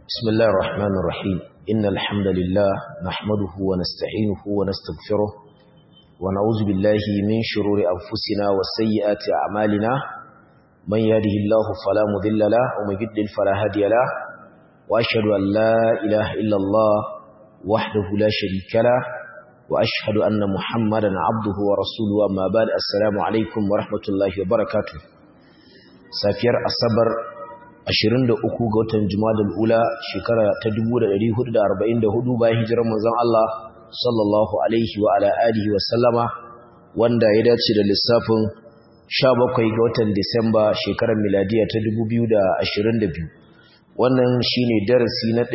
بسم الله الرحمن الرحيم إن الحمد لله نحمده ونستعينه ونستغفره ونعوذ بالله من شرور أنفسنا وسيئات أعمالنا من يهده الله فلا مضل له ومن يضلل فلا هادي له وأشهد أن لا إله إلا الله وحده لا شريك له وأشهد أن محمدا عبده ورسوله أما بعد السلام عليكم ورحمة الله وبركاته سافير الصبر 23 ga watan Jumadal Ula shekara ta 1444 bayan hijirar manzon Allah sallallahu alaihi wa ala alihi wa sallama wanda ya dace da lissafin 17 ga watan Disamba shekarar miladiya ta 2022 wannan shine darasi na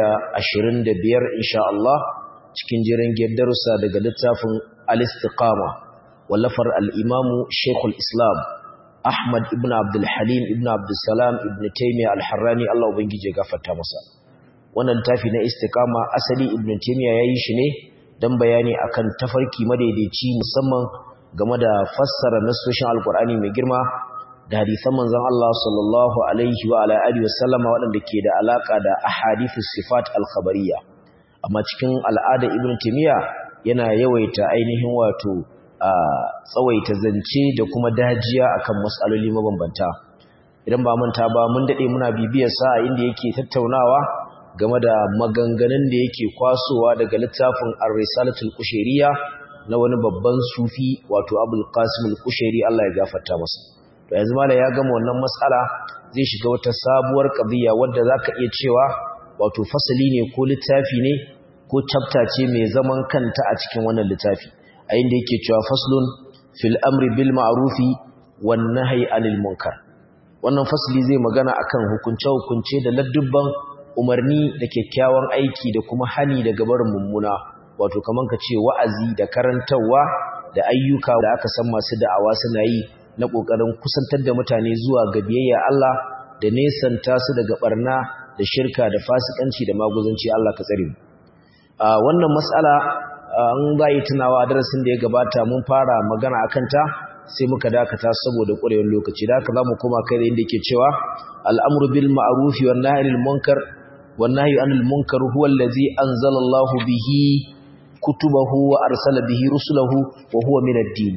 125 insha Allah cikin jiran darussa daga littafin Al-Istiqama wallafar al-Imam Sheikhul Islam Ahmad ibn Abdul Halim ibn Abdul Salam ibn Taymiyyah al-Harrani Allah ubangije gafarta masa wannan tafi na istiqama asali ibn Taymiyyah yayi shi ne dan bayani akan tafarki madaidaici musamman game da fassara nasoshin alqur'ani mai girma da hadisan manzon Allah sallallahu alaihi wa ala alihi wasallama waɗanda ke da alaka da ahadithus sifat al-khabariyya amma cikin al'ada ibn Taymiyyah yana yawaita ainihin wato a tsawaita zance da kuma dajiya akan matsaloli mabambanta idan ba manta ba mun dade muna bibiyar sa inda yake tattaunawa game da maganganun da yake kwasowa daga littafin Ar-Risalatul Qushayriyya na wani babban sufi wato Abul Qasim Al-Qushayri Allah ya gafarta masa to yanzu mala ya gama wannan matsala zai shiga wata sabuwar qadiya wadda zaka iya cewa wato fasali ne ko littafi ne ko chapter ce mai zaman kanta a cikin wannan littafi a inda yake cewa faslun fil amri bil ma'rufi wan nahyi anil munkar wannan fasli zai magana akan hukunce hukunce da ladubban umarni da kyakkyawan aiki da kuma hani daga barin mummuna wato kaman ka ce wa'azi da karantawa da ayyuka da aka san masu da'awa suna yi na kokarin kusantar da mutane zuwa ga biyayya Allah da nesanta su daga barna da shirka da fasikanci da maguzanci Allah ka tsare mu a wannan mas'ala an bayi tunawa a darasin da ya gabata mun fara magana a kanta sai muka dakata saboda ƙwarewar lokaci da haka za mu koma kai da inda ke cewa al'amuru bil ma'arufi wa nahi anil munkar wa nahi anil munkar huwa allazi anzala Allah bihi kutubahu wa arsala bihi rusulahu wa huwa min ad-din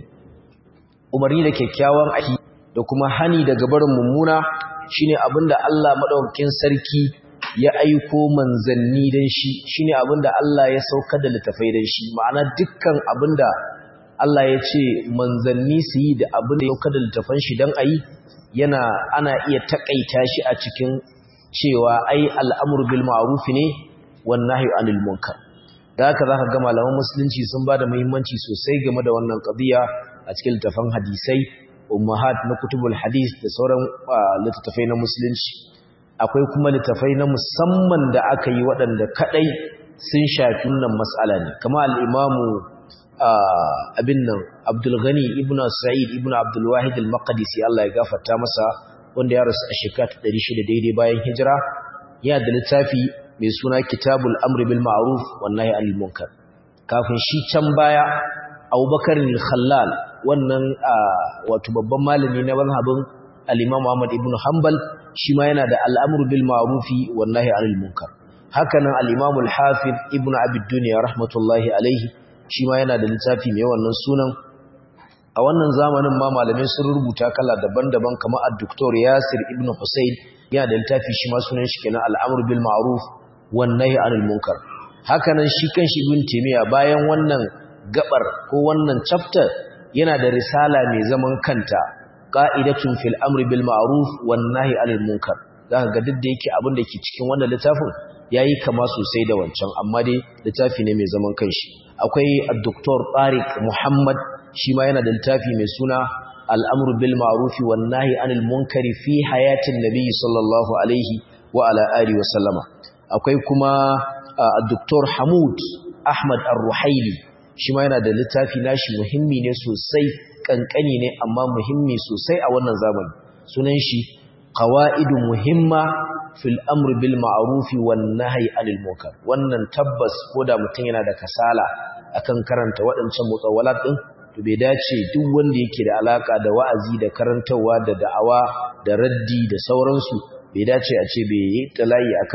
umarni da kyakkyawan aiki da kuma hani daga barin mummuna shine abinda Allah madaukakin sarki ya aiko manzanni dan shi shine abinda Allah ya sauka da littafai dan shi ma'ana dukkan abinda Allah ya ce manzanni su yi da abinda ya sauka da littafan shi dan ayi yana ana iya takaita shi a cikin cewa ai al'amru bil ma'ruf ne wan nahyu anil munkar da haka zaka ga malaman musulunci sun bada muhimmanci sosai game da wannan qadiya a cikin littafan hadisai ummahat na kutubul hadis da sauran littattafai na musulunci akwai kuma littafai na musamman da aka yi waɗanda kaɗai sun shafi wannan matsala ne kama al'imamu abin nan abdulghani ibn sa'id ibn abdulwahid al-maqdisi Allah ya gafarta masa wanda ya rasu a shekara ta 600 daidai bayan hijira ya da littafi mai suna kitabul amri bil ma'ruf wan nahyi anil munkar kafin shi can baya abubakar al-khallal wannan wato babban malami na mazhabin al-imam Ahmad ibn Hanbal shi ma yana da al'amur bil ma'rufi wallahi anil munkar hakanan al-imam al-hafiz ibn abi dunya rahmatullahi alaihi shi ma yana da littafi mai wannan sunan a wannan zamanin ma malamai sun rubuta kala daban-daban kamar ad-doktor Yasir ibn Husayn yana da littafi shi ma sunan shi kenan al'amur bil ma'ruf wallahi anil munkar hakanan shi kanshi ibn Taymiyyah bayan wannan gabar ko wannan chapter yana da risala mai zaman kanta qa'idatun fil amri bil ma'ruf wan nahyi 'anil munkar zaka ga duk da yake abin da ke cikin wannan littafin yayi kama sosai da wancan amma dai littafi ne mai zaman kanshi akwai ad-doktor Tariq Muhammad shi ma yana da littafi mai suna al-amru bil ma'ruf wan nahyi 'anil munkari fi hayatin nabiy sallallahu alaihi wa ala alihi wa sallama akwai kuma ad-doktor Hamud Ahmad Ar-Ruhaili shi ma yana da littafi nashi muhimmi ne sosai kankani ne amma muhimmi sosai a wannan zamani sunan shi qawaidu muhimma fil amr bil ma'ruf wan nahyi anil munkar wannan tabbas koda mutum yana da kasala akan karanta waɗancan mutsawalat din to bai dace duk wanda yake da alaka da wa'azi da karantawa da da'awa da raddi da sauransu bai dace a ce bai yi talayi akan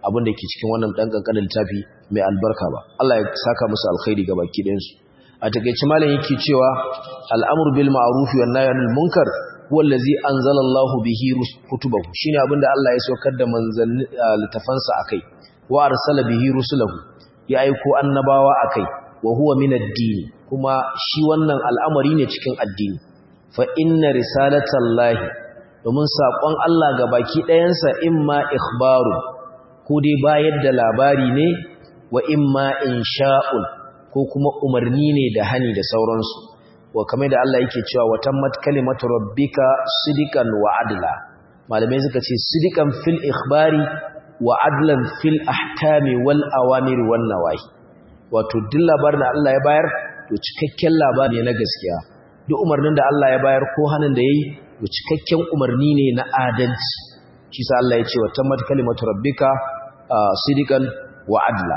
abin da ke cikin wannan dan kankanin littafi mai albarka ba Allah ya saka musu alkhairi ga baki ɗayan su a takeice malam yake cewa al'amru bil ma'ruf wan nahy anil munkar huwa allazi anzala Allahu bihi kutubahu shine abinda Allah ya saukar da manzanni littafansa akai wa arsala bihi rusulahu ya aiko annabawa akai wa huwa min ad-din kuma shi wannan al'amari ne cikin addini fa inna risalatallahi domin sakon Allah ga baki ɗayansa imma ikhbaru ko dai bayar da labari ne wa imma insha'un ko kuma umarni ne da hani da sauransu wa kamar da Allah yake cewa wa tammat kalimatu rabbika sidikan wa adla malamai suka ce sidikan fil ikhbari wa adlan fil ahkami wal awamir wan nawahi wato duk labarin da Allah ya bayar to cikakken labari ne na gaskiya duk umarnin da Allah ya bayar ko hanin da yayi to cikakken umarni ne na adalci shi sa Allah ya ce wa tammat kalimatu rabbika sidikan wa adla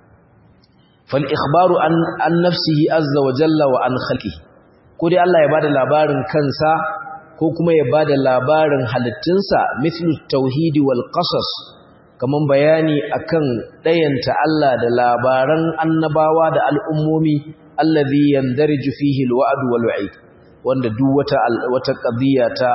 fal ikhbaru an an nafsihi azza wa jalla wa an khalqihi ko dai Allah ya bada labarin kansa ko kuma ya bada labarin halittunsa mithlu tauhidi wal qasas kaman bayani akan dayanta Allah da labaran annabawa da al'ummomi allazi yandariju fihi alwa'd wal wa'id wanda duk wata wata qadiya ta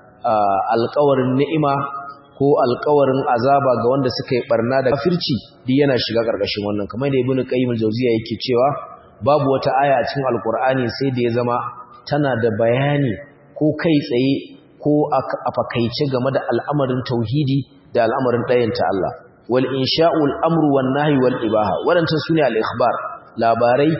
alƙawarin ni'ima ko alƙawarin azaba ga wanda suka yi barna da kafirci duk yana shiga ƙarƙashin wannan kamar da ibnu qayyim al-jawziya yake cewa babu wata aya a cikin alkur'ani sai da ya zama tana da bayani ko kai tsaye ko a fakaice game da al'amarin tauhidi da al'amarin ɗayanta Allah wal insha'ul amru wan nahyi wal ibaha wadannan sune al ikhbar labarai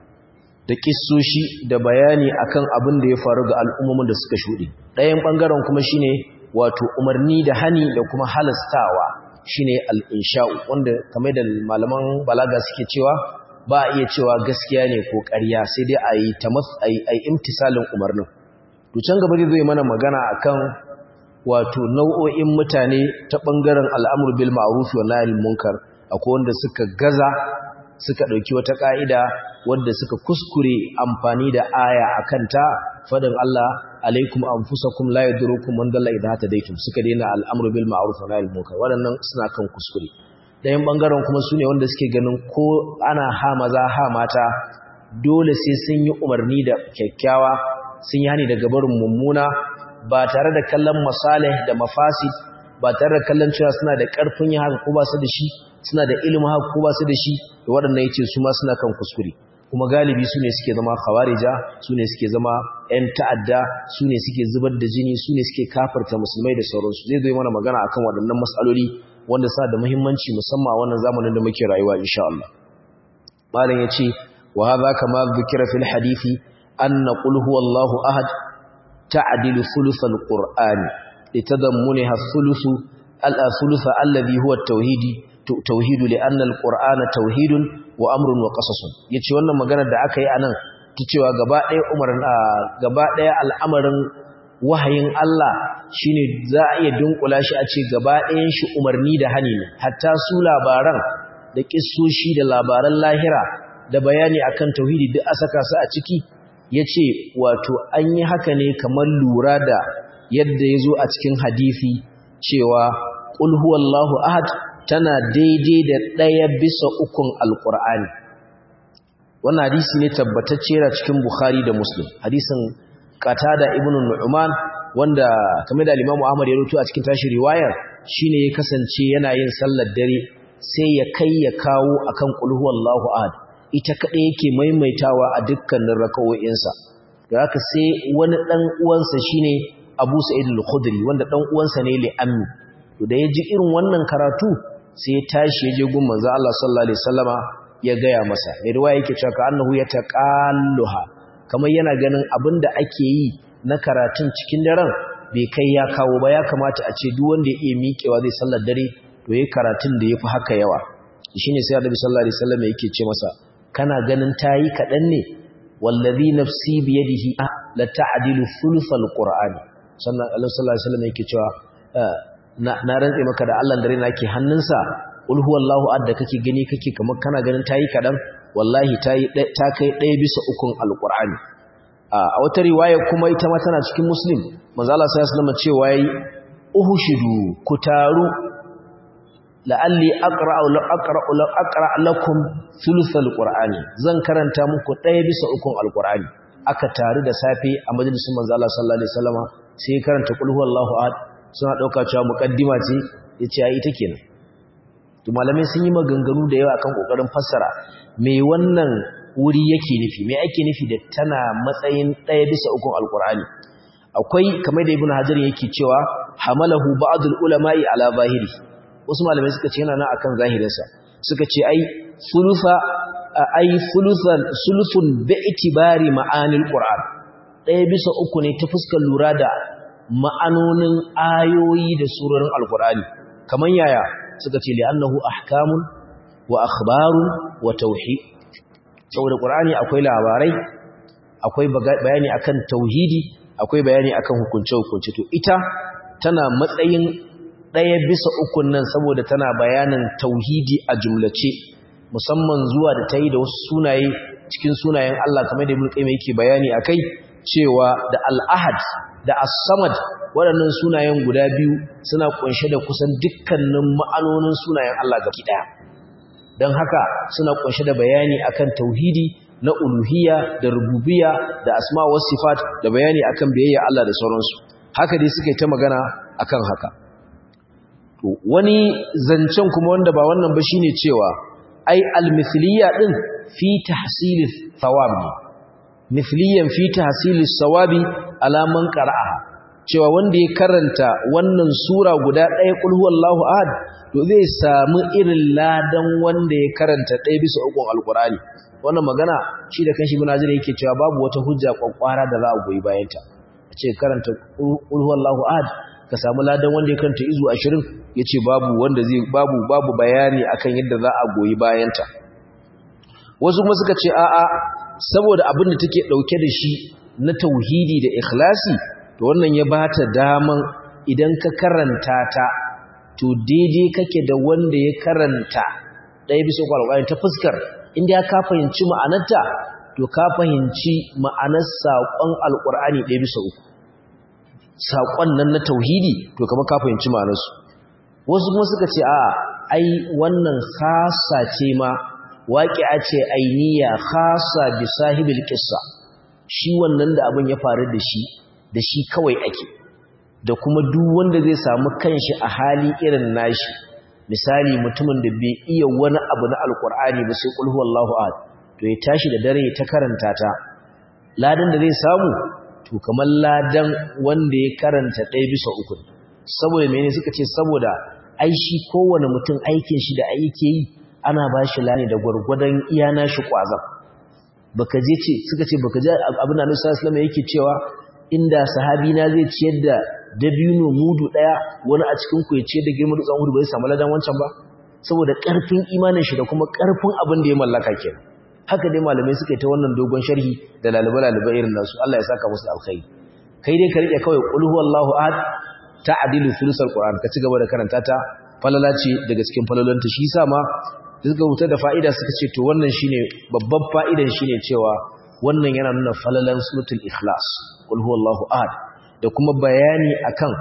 da kissoshi da bayani akan abin da ya faru ga al'ummomin da suka shuɗe ɗayan bangaren kuma shine wato umarni da hani da kuma halastawa shine al insha'u wanda kamar da malaman balaga suke cewa ba a iya cewa gaskiya ne ko ƙarya sai dai a yi a yi imtisalin umarnin to can gaba zai mana magana akan wato nau'o'in mutane ta ɓangaren al'amur bil ma'ruf wa nahy munkar akwai wanda suka gaza suka ɗauki wata ƙa'ida wanda suka kuskure amfani da aya akan ta fadin Allah alaikum anfusakum la yadurukum man dalla idha hadaytum suka daina al'amur bil ma'ruf wa nahy munkar waɗannan suna kan kuskure ɗayan ɓangaren kuma su ne wanda suke ganin ko ana ha maza ha mata dole sai sun yi umarni da kyakkyawa sun yi hani daga barin mummuna ba tare da kallon masalih da mafasid ba tare da kallon cewa suna da ƙarfin yin haka ko ba su da shi suna da ilimin haka ko ba su da shi da waɗannan yace su ma suna kan kuskure kuma galibi su ne suke zama khawarija su ne suke zama 'yan ta'adda su ne suke zubar da jini su ne suke kafarta musulmai da sauransu zai zo mana magana akan waɗannan matsaloli wanda sa da muhimmanci musamman a wannan zamanin da muke rayuwa insha Allah malam yace wa hadha kama dhukira fil hadisi anna qul huwallahu ahad ta'dilu thuluth alqur'ani litadammunha thuluth al-thuluth alladhi huwa at-tauhid tauhid li'anna alqur'ana tauhidun wa amrun wa qasasun yace wannan magana da aka yi anan ta cewa gaba ɗaya umarin gaba ɗaya al'amarin wahayin Allah shine za a iya dunkula shi a ce gaba ɗayan shi umarni da hani ne hatta su labaran da kissoshi da labaran lahira da bayani akan tauhidi duk a saka su a ciki yace wato an yi haka ne kamar lura da yadda ya zo a cikin hadisi cewa qul huwallahu ahad tana daidai da ɗaya bisa ukun alqur'ani wannan hadisi ne tabbatacce yana cikin bukhari da muslim hadisin Qatada ibn Nu'man wanda kamar da Imam Ahmad ya rubuta a cikin tashi riwayar shine ya kasance yana yin sallar dare sai ya kai ya kawo akan qul huwallahu ahad ita kadai yake maimaitawa a dukkanin rakawoyinsa da haka sai wani dan uwansa shine Abu Sa'id al-Khudri wanda dan uwansa ne li ammi to da ya ji irin wannan karatu sai ya tashi ya je gun manzo Allah sallallahu alaihi wasallama ya gaya masa mai riwaya yake cewa ka annahu yataqalluha kamar yana ganin abin da ake yi na karatun cikin daren bai kai ya kawo ba ya kamata a ce duk wanda ya iya miƙewa zai sallar dare to yayi karatun da yafi haka yawa shine sai Annabi sallallahu alaihi wasallam yake ce masa kana ganin tayi kadan ne wallazi nafsi bi yadihi la ta'dilu thuluthal qur'ani sannan Allah sallallahu alaihi wasallam yake cewa na rantse maka da Allah dare nake hannunsa qul huwallahu ahad da kake gani kake kamar kana ganin tayi kadan wallahi ta kai ɗaya bisa ukun alƙur'ani a wata riwaya kuma ita ma tana cikin muslim manzala sai islama cewa yi uhushidu ku taru la'alli aqra'u la aqra'u la aqra' lakum thuluthal qur'ani zan karanta muku ɗaya bisa ukun alqur'ani aka taru da safe a majalisin manzo Allah sallallahu alaihi wasallama sai ya karanta qul huwallahu ahad suna dauka cewa muqaddima ce yace ai ita kenan to malamai sun yi maganganu da yawa akan kokarin fassara me wannan wuri yake nufi me ake nufi da tana matsayin ɗaya bisa ukun alqur'ani akwai kamar da ibnu hajar yake cewa hamalahu ba'dul ulama'i ala zahiri wasu malamai suka ce yana nan akan zahirinsa suka ce ai sulusa ai sulusan sulusun bi'tibari ma'anil qur'an ɗaya bisa uku ne ta fuskar lura da ma'anonin ayoyi da surorin alqur'ani kaman yaya suka ce li'annahu ahkamun wa akhbarun wa tauhid saboda qur'ani akwai labarai akwai bayani akan tauhidi akwai bayani akan hukunce-hukunce to ita tana matsayin ɗaya bisa ukun nan saboda tana bayanin tauhidi a jumlace musamman zuwa da ta yi da wasu sunaye cikin sunayen Allah kamar da Ibn Qayyim yake bayani akai cewa da al-ahad da as-samad waɗannan sunayen guda biyu suna kunshe da kusan dukkanin ma'anonin sunayen Allah gaba ɗaya don haka suna kunshe da bayani akan tauhidi na uluhiyya da rububiyya da asma wa sifat da bayani akan biyayya Allah da sauransu haka dai suka yi ta magana akan haka to wani zancen kuma wanda ba wannan ba shine cewa ai al-mithliyya din fi tahsil thawab ne mithliyan fi tahsil thawabi ala man qara'aha cewa wanda ya karanta wannan sura guda ɗaya kul huwallahu ahad to zai samu irin ladan wanda ya karanta ɗaya bisa ukun alqur'ani wannan magana shi da kanshi ibn azir yake cewa babu wata hujja kwakwara da za a goyi bayanta a ce karanta qul huwallahu ahad ka samu ladan wanda ya karanta izu 20 yace babu wanda zai babu babu bayani akan yadda za a goyi bayanta wasu kuma suka ce a'a saboda abin da take dauke da shi na tauhidi da ikhlasi to wannan ya bata daman idan ka karanta ta to daidai kake da wanda ya karanta ɗaya bisa kwalwani ta fuskar inda ka fahimci ma'anarta to ka fahimci ma'anar saƙon alƙur'ani ɗaya bisa uku saƙon nan na tauhidi to kama ka fahimci ma'anarsu wasu kuma suka ce a ai wannan khasa ce ma waƙi'a ce ainiya khasa bi sahibil qissa shi wannan da abin ya faru da shi da shi kawai ake da kuma duk wanda zai samu kanshi a hali irin nashi misali mutumin da bai iya wani abu na alkur'ani ba sai kulhu wallahu ahad to ya tashi da dare ta karanta ta ladan da zai samu to kamar ladan wanda ya karanta ɗaya bisa uku saboda mene suka ce saboda ai shi kowane mutum aikin shi da aiki yi ana ba shi lani da gwargwadon iya nashi kwazan baka je ce suka ce baka je abin da Annabi sallallahu alaihi yake cewa inda sahabi na zai ciyar da dabino mudu daya wani a cikin ku ya ciyar da girman dutsen Uhud bai samu ladan wancan ba saboda karfin imanin shi da kuma karfin abin da ya mallaka kenan haka dai malamai suka yi ta wannan dogon sharhi da lalaba-lalaba irin nasu Allah ya saka musu alkhairi kai dai ka rike kawai qul huwallahu ahad ta'dilu thulutsal qur'an ka ci gaba da karanta ta falala ce daga cikin falalanta shi yasa ma suka huta da fa'ida suka ce to wannan shine babban fa'idan shine cewa wannan yana nuna falalan suratul ikhlas qul huwallahu ahad da kuma bayani akan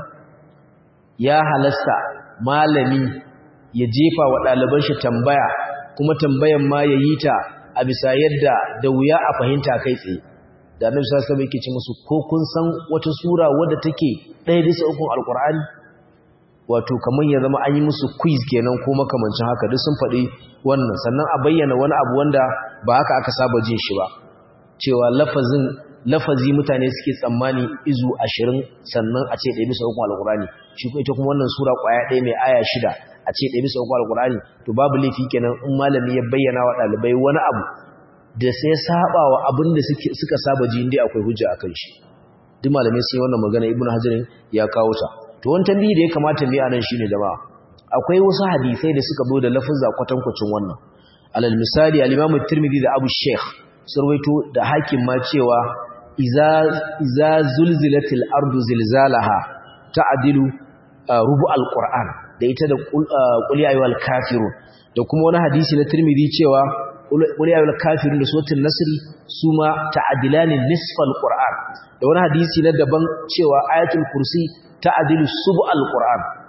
ya halasta malami ya jefa wa ɗaliban shi tambaya kuma tambayan ma ya yi ta a bisa yadda da wuya a fahimta kai tsaye da annabi sallallahu alaihi wasallam yake ce musu ko kun san wata sura wadda take ɗaya bisa ukun alqur'ani wato kamar ya zama an yi musu quiz kenan ko makamancin haka duk sun faɗi wannan sannan a bayyana wani abu wanda ba haka aka saba jin shi ba cewa lafazin lafazi mutane suke tsammani izu ashirin sannan a ce ɗaya bisa ukun alqur'ani shi ko ita kuma wannan sura ƙwaya ɗaya mai aya shida a ce ɗaya bisa ukun alqur'ani to babu laifi kenan in malami ya bayyana wa ɗalibai wani abu da sai saba wa abin da suka saba ji inda akwai hujja akan shi duk malamai sai wannan magana ibnu hajarin ya kawo ta to wani tambayi da ya kamata mu yi anan shine jama'a akwai wasu hadisai da suka zo da lafazza kwatankwacin wannan alal misali al-imam at-tirmidhi da abu sheikh sarwaito da hakim ma cewa iza iza zulzilatil ardu zilzalaha ta'dilu rubu al-qur'an da ita da qul ya ayyuhal kafirun da kuma wani hadisi na tirmidhi cewa qul ya ayyuhal kafirun da suratul nasr suma ta'dilani nisfal qur'an da wani hadisi na daban cewa ayatul kursi ta'dilu sub'al qur'an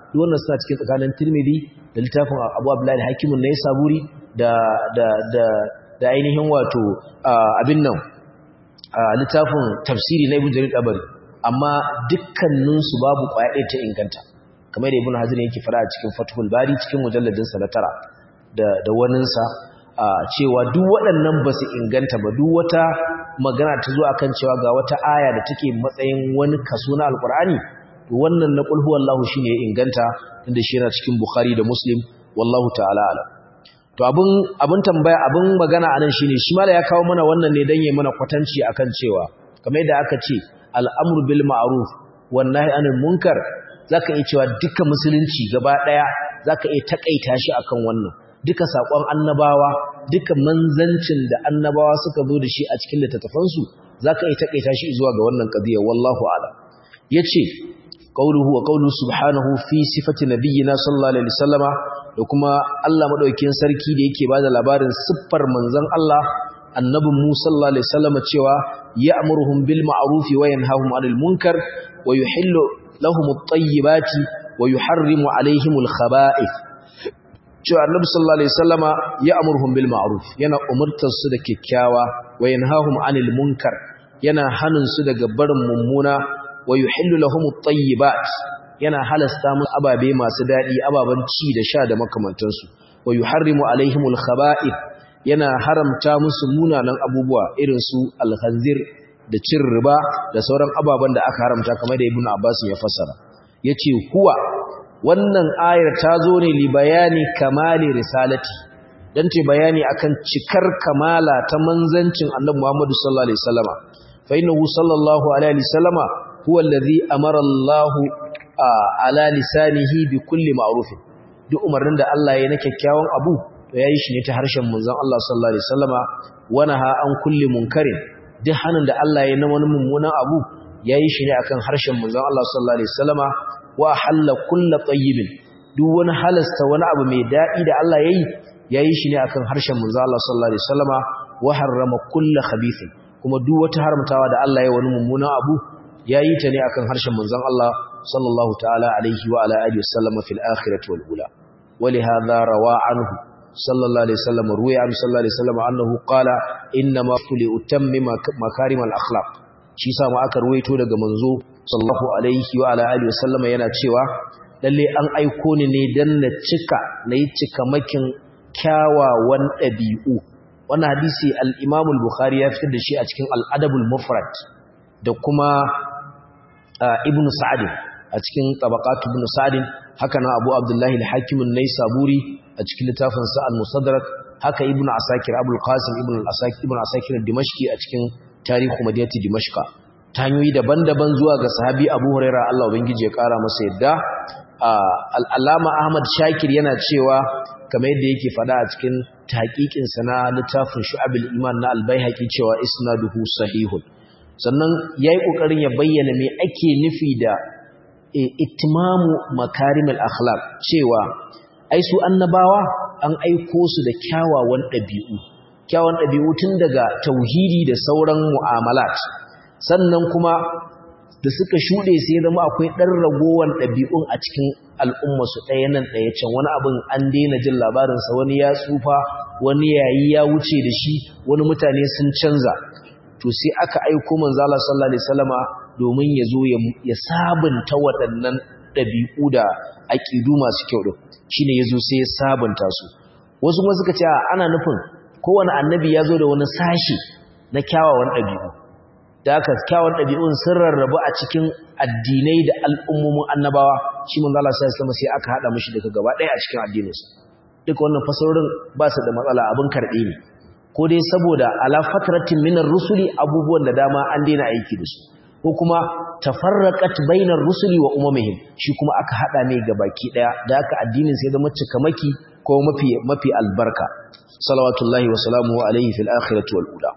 duk wannan suna cikin tsakanin tirmidhi da littafin abu abdullahi hakimun na saburi da da da da ainihin wato abin nan littafin tafsiri na ibn jarir tabari amma dukkaninsu babu kwaya ɗaya ta inganta kamar da ibn hazir yake fara a cikin fathul bari cikin mujalladin sa na tara da da waninsa cewa duk waɗannan ba su inganta ba duk wata magana ta zo akan cewa ga wata aya da take matsayin wani kaso na alqur'ani to wannan na qul huwallahu shine ya inganta inda shi yana cikin bukhari da muslim wallahu ta'ala alam to abin abin tambaya abin magana anan shine shi mala ya kawo mana wannan ne dan yayi mana kwatanci akan cewa kamar yadda aka ce al'amru bil ma'ruf wan nahy anil munkar zaka iya cewa duka musulunci gaba daya zaka iya takaita shi akan wannan duka sakon annabawa duka manzancin da annabawa suka zo da shi a cikin littattafansu zaka iya takaita shi zuwa ga wannan qadiya wallahu a'lam yace qauluhu wa qauluhu subhanahu fi sifati nabiyyina sallallahu alaihi wasallama da kuma Allah madaukakin sarki da yake bada labarin siffar manzon Allah annabin mu sallallahu alaihi wasallama cewa ya'muruhum bil ma'ruf wa yanhahum 'anil munkar wa yuhillu lahum at-tayyibati wa yuharrimu 'alayhim al-khaba'ith cewa annabi sallallahu alaihi wasallama ya'muruhum bil ma'ruf yana umurtar su da kikkiawa wa yanhahum 'anil munkar yana hanin su daga barin mummuna wa yuhillu lahum at-tayyibat yana halasta musu ababe masu dadi ababan ci da sha da makamantansu wa yuharrimu alaihimul khaba'ith yana haramta musu munanan abubuwa irin su al-khanzir da cin riba da sauran ababan da aka haramta kamar da ibnu abbas ya fassara yace huwa wannan ayar ta zo ne li bayani kamali risalati dan ce bayani akan cikar kamala ta manzancin annabi Muhammad sallallahu alaihi wasallama fa innahu sallallahu alaihi wasallama huwa allazi amara Allah ala lisanihi bi kulli ma'ruf duk umarnin da Allah ya na kyakkyawan abu to yayi shi ne ta harshen manzon Allah sallallahu alaihi wasallama wa naha an kulli munkarin duk hanin da Allah ya na wani mummunan abu yayi shi ne akan harshen manzon Allah sallallahu alaihi wasallama wa halla kulli tayyibin duk wani halasta wani abu mai dadi da Allah yayi yayi shi ne akan harshen manzon Allah sallallahu alaihi wasallama wa harrama kulli khabithin kuma duk wata haramtawa da Allah ya wani mummunan abu yayi ta ne akan harshen manzon Allah sallallahu ta'ala alaihi wa ala alihi wasallam fil akhirati wal ula ولهذا روى عنه صلى الله عليه وسلم روي عنه صلى الله عليه وسلم انه قال انما كل اتمم مكارم الاخلاق shi sa ma aka ruwaito daga manzo sallallahu alaihi wa ala alihi wasallam yana cewa lalle an aiko ni ne dan na cika nayi cika makin kyawawan dabi'u wannan hadisi al-Imam al-Bukhari ya fitar da shi a cikin al-Adab al-Mufrad da kuma Ibn Sa'd a cikin Tabaqat Ibn Sa'd haka na Abu Abdullah al-Hakim an-Naisaburi a cikin littafin sa al-Musaddarak haka Ibn Asakir Abu al-Qasim Ibn al-Asakir Ibn Asakir al-Dimashqi a cikin Tarihu Madinati Dimashqa ta hanyoyi daban-daban zuwa ga sahabi Abu Hurairah Allah ubangiji ya kara masa yadda al-Allama Ahmad Shakir yana cewa kamar yadda yake fada a cikin tahqiqin sa na littafin Shu'abul Iman na Al-Baihaqi cewa isnaduhu sahihun sannan yayi kokarin ya bayyana me ake nufi da itimamu makarimul akhlaq cewa ai su annabawa an aiko su da kyawawan dabi'u kyawawan dabi'u tun daga tauhidi da sauran mu'amalat sannan kuma da suka shude sai ya zama akwai dan ragowan dabi'un a cikin al'umma su ɗaya nan ɗaya can wani abin an daina jin labarin sa wani ya tsufa wani yayi ya wuce da shi wani mutane sun canza to sai aka aiko manzo Allah sallallahu alaihi wasallama domin ya zo ya sabunta waɗannan ɗabi'u da aƙidu masu kyau ɗin shi ne ya zo sai ya sabunta su wasu kuma suka ce ana nufin kowane annabi ya zo da wani sashi na kyawawan ɗabi'u da aka kyawawan ɗabi'un sun rarrabu a cikin addinai da al'ummomin annabawa shi manzo Allah sallallahu alaihi sai aka haɗa mishi daga gaba ɗaya a cikin addininsa duka wannan fasarorin ba su da matsala abin karɓe ne ko dai saboda ala fatratin minar rusuli abubuwan da dama an daina aiki da su ko kuma tafarraqat bainar rusuli wa umamihim shi kuma aka hada ne ga baki daya da aka addinin sai zama cikamaki ko mafi mafi albarka salawatullahi wa salamuhu alaihi fil akhirati wal ula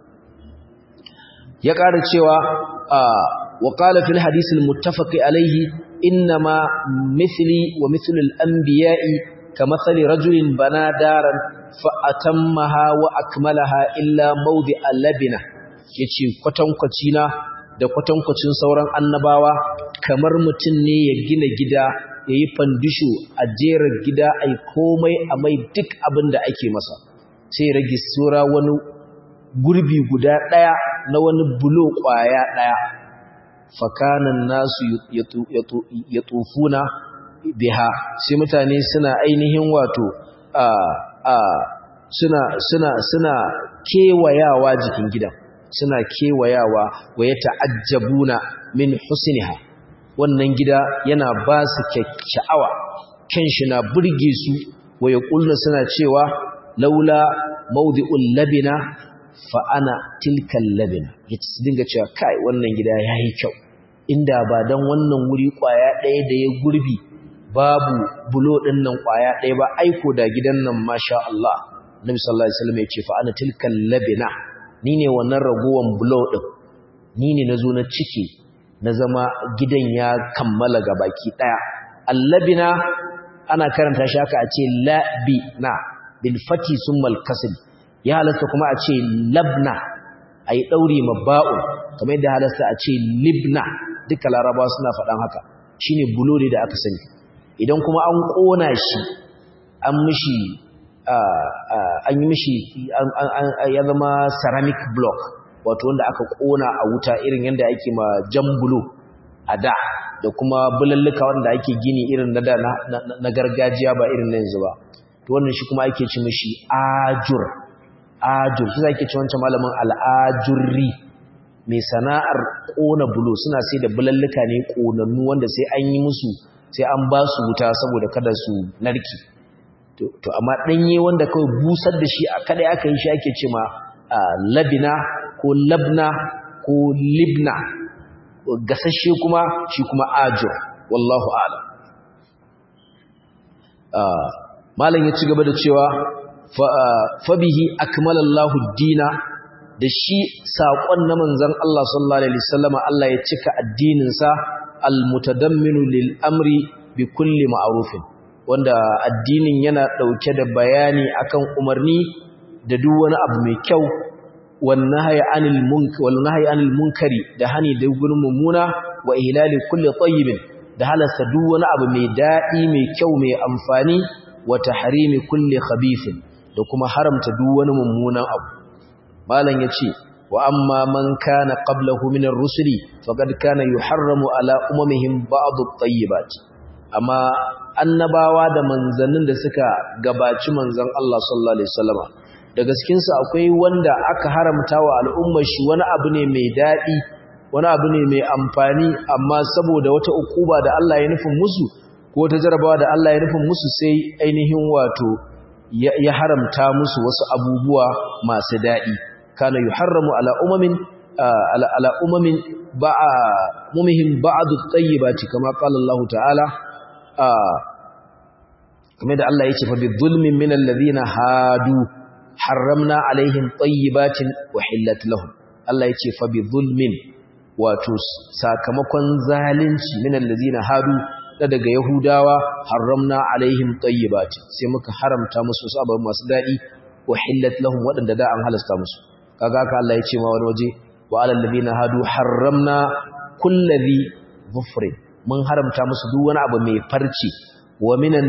ya ƙara cewa wa qala fil hadith al muttafaq alaihi inma mithli wa mithlu al anbiya'i kamathali rajulin bana daran fa atammaha wa akmalaha illa mawdi al labina yace kwatankwaci na da kwatankwacin sauran annabawa kamar mutum ne ya gina gida ya yi fandisho a jera gida a yi komai a mai duk abin da ake masa sai rage sura wani gurbi guda ɗaya na wani bulo ƙwaya ɗaya fakanan nasu ya tufuna biha sai mutane suna ainihin wato suna suna suna kewayawa jikin gidan suna kewayawa wa ya ta'ajjabuna min husniha wannan gida yana ba su sha'awa kan shi na burge su wa yaqulna suna cewa laula mawdi'ul labina fa ana tilkal labina yace dinga cewa kai wannan gida yayi kyau inda ba dan wannan wuri kwaya ɗaya da ya gurbi babu bulo ɗin nan kwaya ɗaya ba aiko da gidan nan masha Allah Nabi sallallahu alaihi wasallam ya ce fa ana tilkal labina ni ne wannan ragowan bulo ɗin ni ne nazo na cike na zama gidan ya kammala ga baki ɗaya allabina ana karanta shi haka a ce labina bil fati summal kasr ya halasta kuma a ce labna ayi daure mabba'u kamar yadda halasta a ce libna duka larabawa suna faɗan haka shine bulo ne da aka sani idan kuma an ƙona shi an mishi an yi mishi ya zama ceramic block wato wanda aka ƙona a wuta irin yadda ake ma jan bulo a da da kuma bulalluka wanda ake gini irin na da na gargajiya ba irin na yanzu ba to wannan shi kuma ake ci mishi ajur ajur shi ake ci wancan malamin al'ajurri mai sana'ar ƙona bulo suna sai da bulalluka ne ƙonannu wanda sai an yi musu sai an ba su wuta saboda kada su narki to amma ɗanye wanda kawai busar da shi a kada aka yi shi ake ce ma labina ko labna ko libna gasashe kuma shi kuma ajo wallahu ala malam ya ci gaba da cewa fabihi akmalallahu dina da shi saƙon na manzan Allah sallallahu alaihi wasallama Allah ya cika addininsa almutadamminu lil amri bi kulli ma'rufin wanda addinin yana dauke da bayani akan umarni da duk wani abu mai kyau wan nahyi anil munkar wal nahyi anil munkari da hani da gurin mumuna wa ihlali kulli tayyibin da halasta duk wani abu mai dadi mai kyau mai amfani wa tahrimi kulli khabithin da kuma haramta duk wani mummunan abu malam yace wa amma man kana qablahu min ar-rusuli faqad kana yuharramu ala umamihim ba'd at-tayyibat amma annabawa da manzannin da suka gabaci manzon Allah sallallahu alaihi wasallama daga cikin su akwai wanda aka haramta wa al'ummar shi wani abu ne mai dadi wani abu ne mai amfani amma saboda wata ukuba da Allah ya nufin musu ko ta jarabawa da Allah ya nufin musu sai ainihin wato ya haramta musu wasu abubuwa masu dadi kana yuharramu ala umamin ala ala umamin ba'a mumihim ba'du at-tayyibati kama qala Allah ta'ala kamar da Allah yace fa bi dhulmin min alladhina hadu harramna alaihim tayyibatin uhillat lahum Allah yace fa bi dhulmin wato sakamakon zalunci min alladhina hadu da daga yahudawa harramna alaihim tayyibatin sai muka haramta musu sabon masu dadi uhillat lahum wadanda da an halasta musu kaga haka Allah ya ce ma wani waje wa alal ladina hadu harramna kulli dhufrin mun haramta musu duk wani abu mai farci wa minan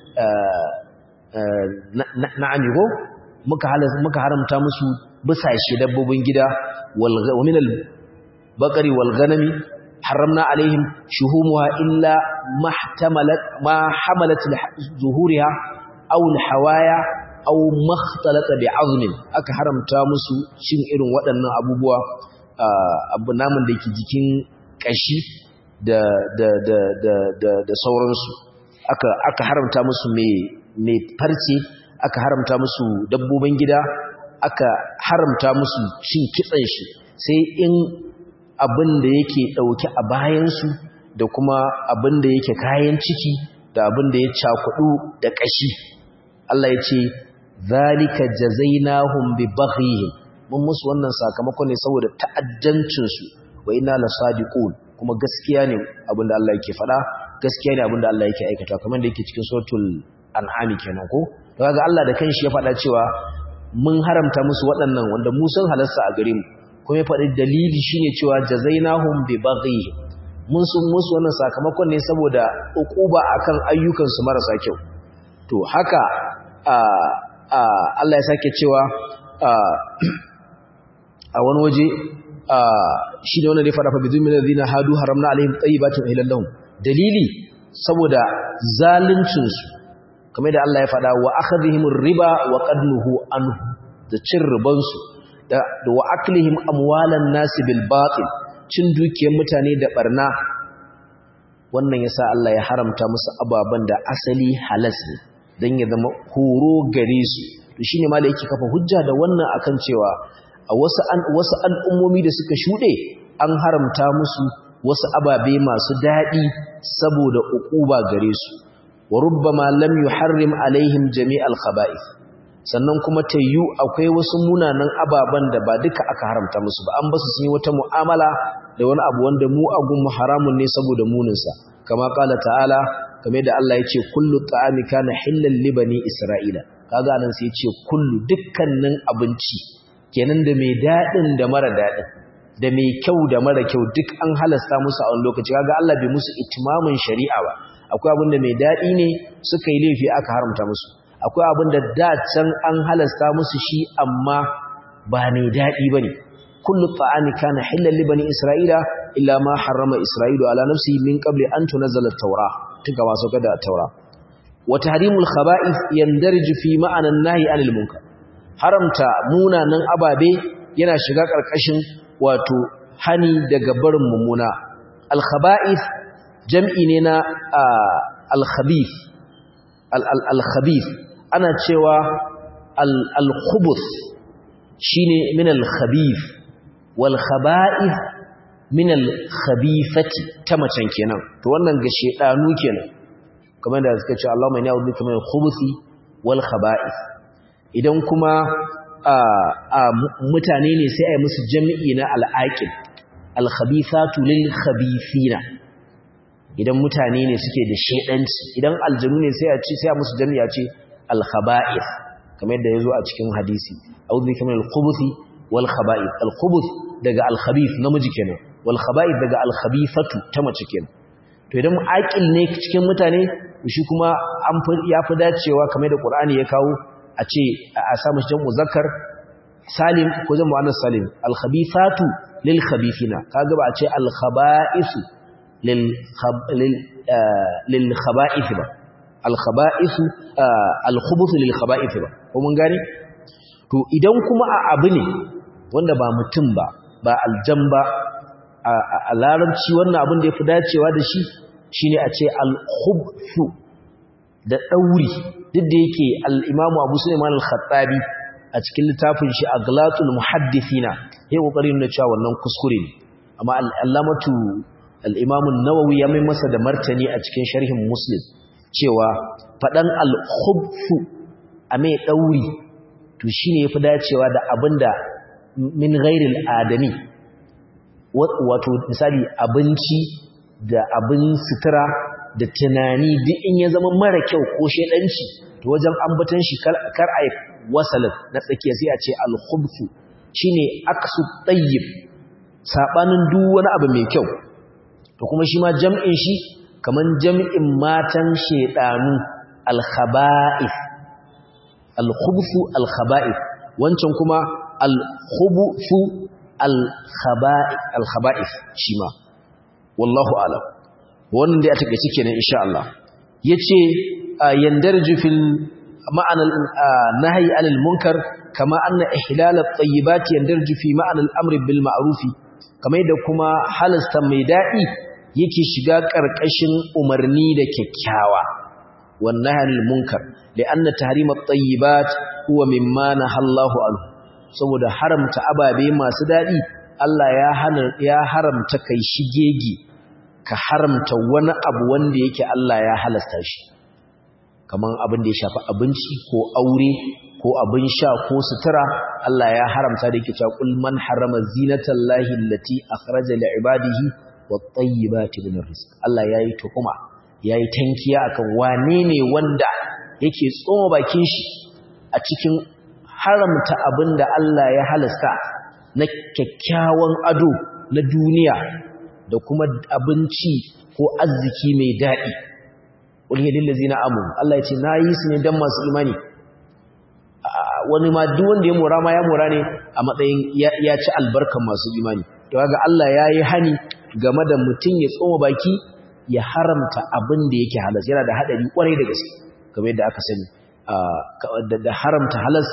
na'ami ko muka halasta muka haramta musu bisashe dabbobin gida wal wa minal baqari wal ghanami harramna alaihim shuhumuha illa mahtamalat ma hamalat zuhuriha aw al hawaya aw makhtalata bi'azmin aka haramta musu cin irin waɗannan abubuwa abu namun da yake jikin kashi da da da da da, da sauransu aka aka haramta musu mai mai farce aka haramta musu dabbobin gida aka haramta musu cin kitsan shi sai in abin da yake dauke a bayan su da kuma abin da yake kayan ciki da abin da ya cakudu da kashi Allah ya ce zalika jazainahum bi baghihim mun musu wannan sakamako ne saboda ta'addancin su wa inna lasadiqun kuma gaskiya ne abinda Allah yake faɗa gaskiya ne abinda Allah yake aikata kamar da yake cikin suratul an'am kenan ko to kaga Allah da kanshi ya faɗa cewa mun haramta musu waɗannan wanda mu sun halasta a gare mu kuma ya faɗi dalili shine cewa jazainahum bi baghihim mun sun musu wannan sakamakon ne saboda uquba akan ayyukan su marasa kyau to haka Allah ya sake cewa a wani waje shi da wannan ne fada fa bizin min alladhina hadu haramna alaihim tayyibatin uhillat lahum dalili saboda zaluncin su kamar da Allah ya fada wa akhadhihim riba wa qadnuhu anhu da cin riban su da wa aklihim amwalan nasi bil batil cin dukiyar mutane da barna wannan yasa Allah ya haramta musu ababan da asali halas ne dan ya zama horo gare su to shine malai yake kafa hujja da wannan akan cewa a wasu an wasu al'ummomi da suka shude an haramta musu wasu ababe masu dadi saboda ukuba gare su wa rubbama lam yuharrim alaihim jami'al khaba'ith sannan kuma tayyu akwai wasu munanan ababan da ba duka aka haramta musu ba an basu sun yi wata mu'amala da wani abu wanda mu agun mu haramun ne saboda muninsa kama kala ta'ala kamar da Allah ya ce kullu ta'ami kana hillal li bani isra'ila kaga nan sai ya ce kullu dukkanin abinci kenan da mai dadin da mara dadin da mai kyau da mara kyau duk an halasta musu a wani lokaci kaga Allah bai musu itimamin shari'a ba akwai abin da mai dadi ne suka yi laifi aka haramta musu akwai abin da da can an halasta musu shi amma ba mai dadi bane kullu ta'ami kana hillal li bani isra'ila illa ma harrama isra'ilu ala nafsihi min qabli an tunzala at-taura tuka ba sauka da at-taura wa tahrimul khaba'ith yandarju fi ma'ana an-nahy 'anil munkar haramta munanan ababe yana shiga karkashin wato hani daga barin mummuna al-khaba'ith jam'i ne na al-khabith al-khabith ana cewa al-khubuth shine min al-khabith wal khaba'ith min al-khabithati ta macen kenan to wannan ga shedanu kenan kamar da suka ce Allahumma inni a'udhu bika min al-khubuthi wal khaba'ith idan kuma a mutane ne sai ai musu jami'i na al-aqil al-khabithatu lil khabithina idan mutane ne suke da shedanci idan aljanu ne sai a ce sai a musu jami'i a ce al-khaba'ith kamar yadda yazo a cikin hadisi a'udhu bika min al-khubuthi wal khaba'ith al-khubuth daga al-khabith namiji kenan wal khaba'ith daga al-khabithatu ta mace kenan to idan aqil ne cikin mutane shi kuma an ya fi dacewa kamar da Qur'ani ya kawo a ce a samu shi jamu zakkar salim ko jamu annas salim al-khabithatu lil khabithina kaga ba a ce al-khaba'ithu lil lil khaba'ith ba al-khaba'ith al-khubuth lil khaba'ith ba ko mun gane to idan kuma a abu ne wanda ba mutum ba ba aljan ba a larabci wannan abin da ya fi dacewa da shi shine a ce al-khubthu da ɗauri duk da yake al-imamu abu sulaiman al-khattabi a cikin littafin shi aglatul muhaddithina ya kokarin na cewa wannan kuskure ne amma al-allamatu al-imamu an-nawawi ya mai masa da martani a cikin sharhin muslim cewa fadan al-khubthu a mai ɗauri to shine yafi dacewa da abinda min ghairil adami wato misali abinci da abin sutura da tunani duk in ya zama mara kyau ko shedanci to wajen ambatan shi kar ai wasalin na tsakiya sai a ce al-khubthu shine aksu tayyib sabanin duk wani abu mai kyau to kuma shi ma jam'in shi kaman jam'in matan shedanu al-khaba'ith al-khubthu al-khaba'ith wancan kuma al-khubthu al-khaba'ith shi ma wallahu alam wannan dai a takeice kenan insha Allah yace yandarju fil ma'ana nahyi anil munkar kama anna ihlal at-tayyibat yandarju fi ma'ana al-amr bil ma'ruf kamar da kuma halasta mai dadi yake shiga karkashin umarni da kyakkyawa wan nahyi anil munkar li'anna tahrim at-tayyibat huwa mimma nahallahu anhu saboda haramta ababe masu dadi Allah ya hana ya haramta kai shigegi ka haramta wani abu wanda yake Allah ya halasta shi kaman abin da ya shafi abinci ko aure ko abin sha ko sutura Allah ya haramta da yake cewa kul man harama zinatallahi allati akhraja li ibadihi wat-tayyibati min rizq Allah yayi tuhuma yayi tankiya akan wane ne wanda yake tsoma bakin shi a cikin haramta abin da Allah ya halasta na kyakkyawan ado na duniya da kuma abinci ko arziki mai daɗi wani yadda lazina amu Allah ya ce na yi su ne don masu imani wani ma duk wanda ya mora ma ya mora ne a matsayin ya ci albarkan masu imani to ga Allah ya yi hani game da mutum ya tsoma baki ya haramta abin da yake halas yana da haɗari ƙwarai da gaske game yadda aka sani da haramta halas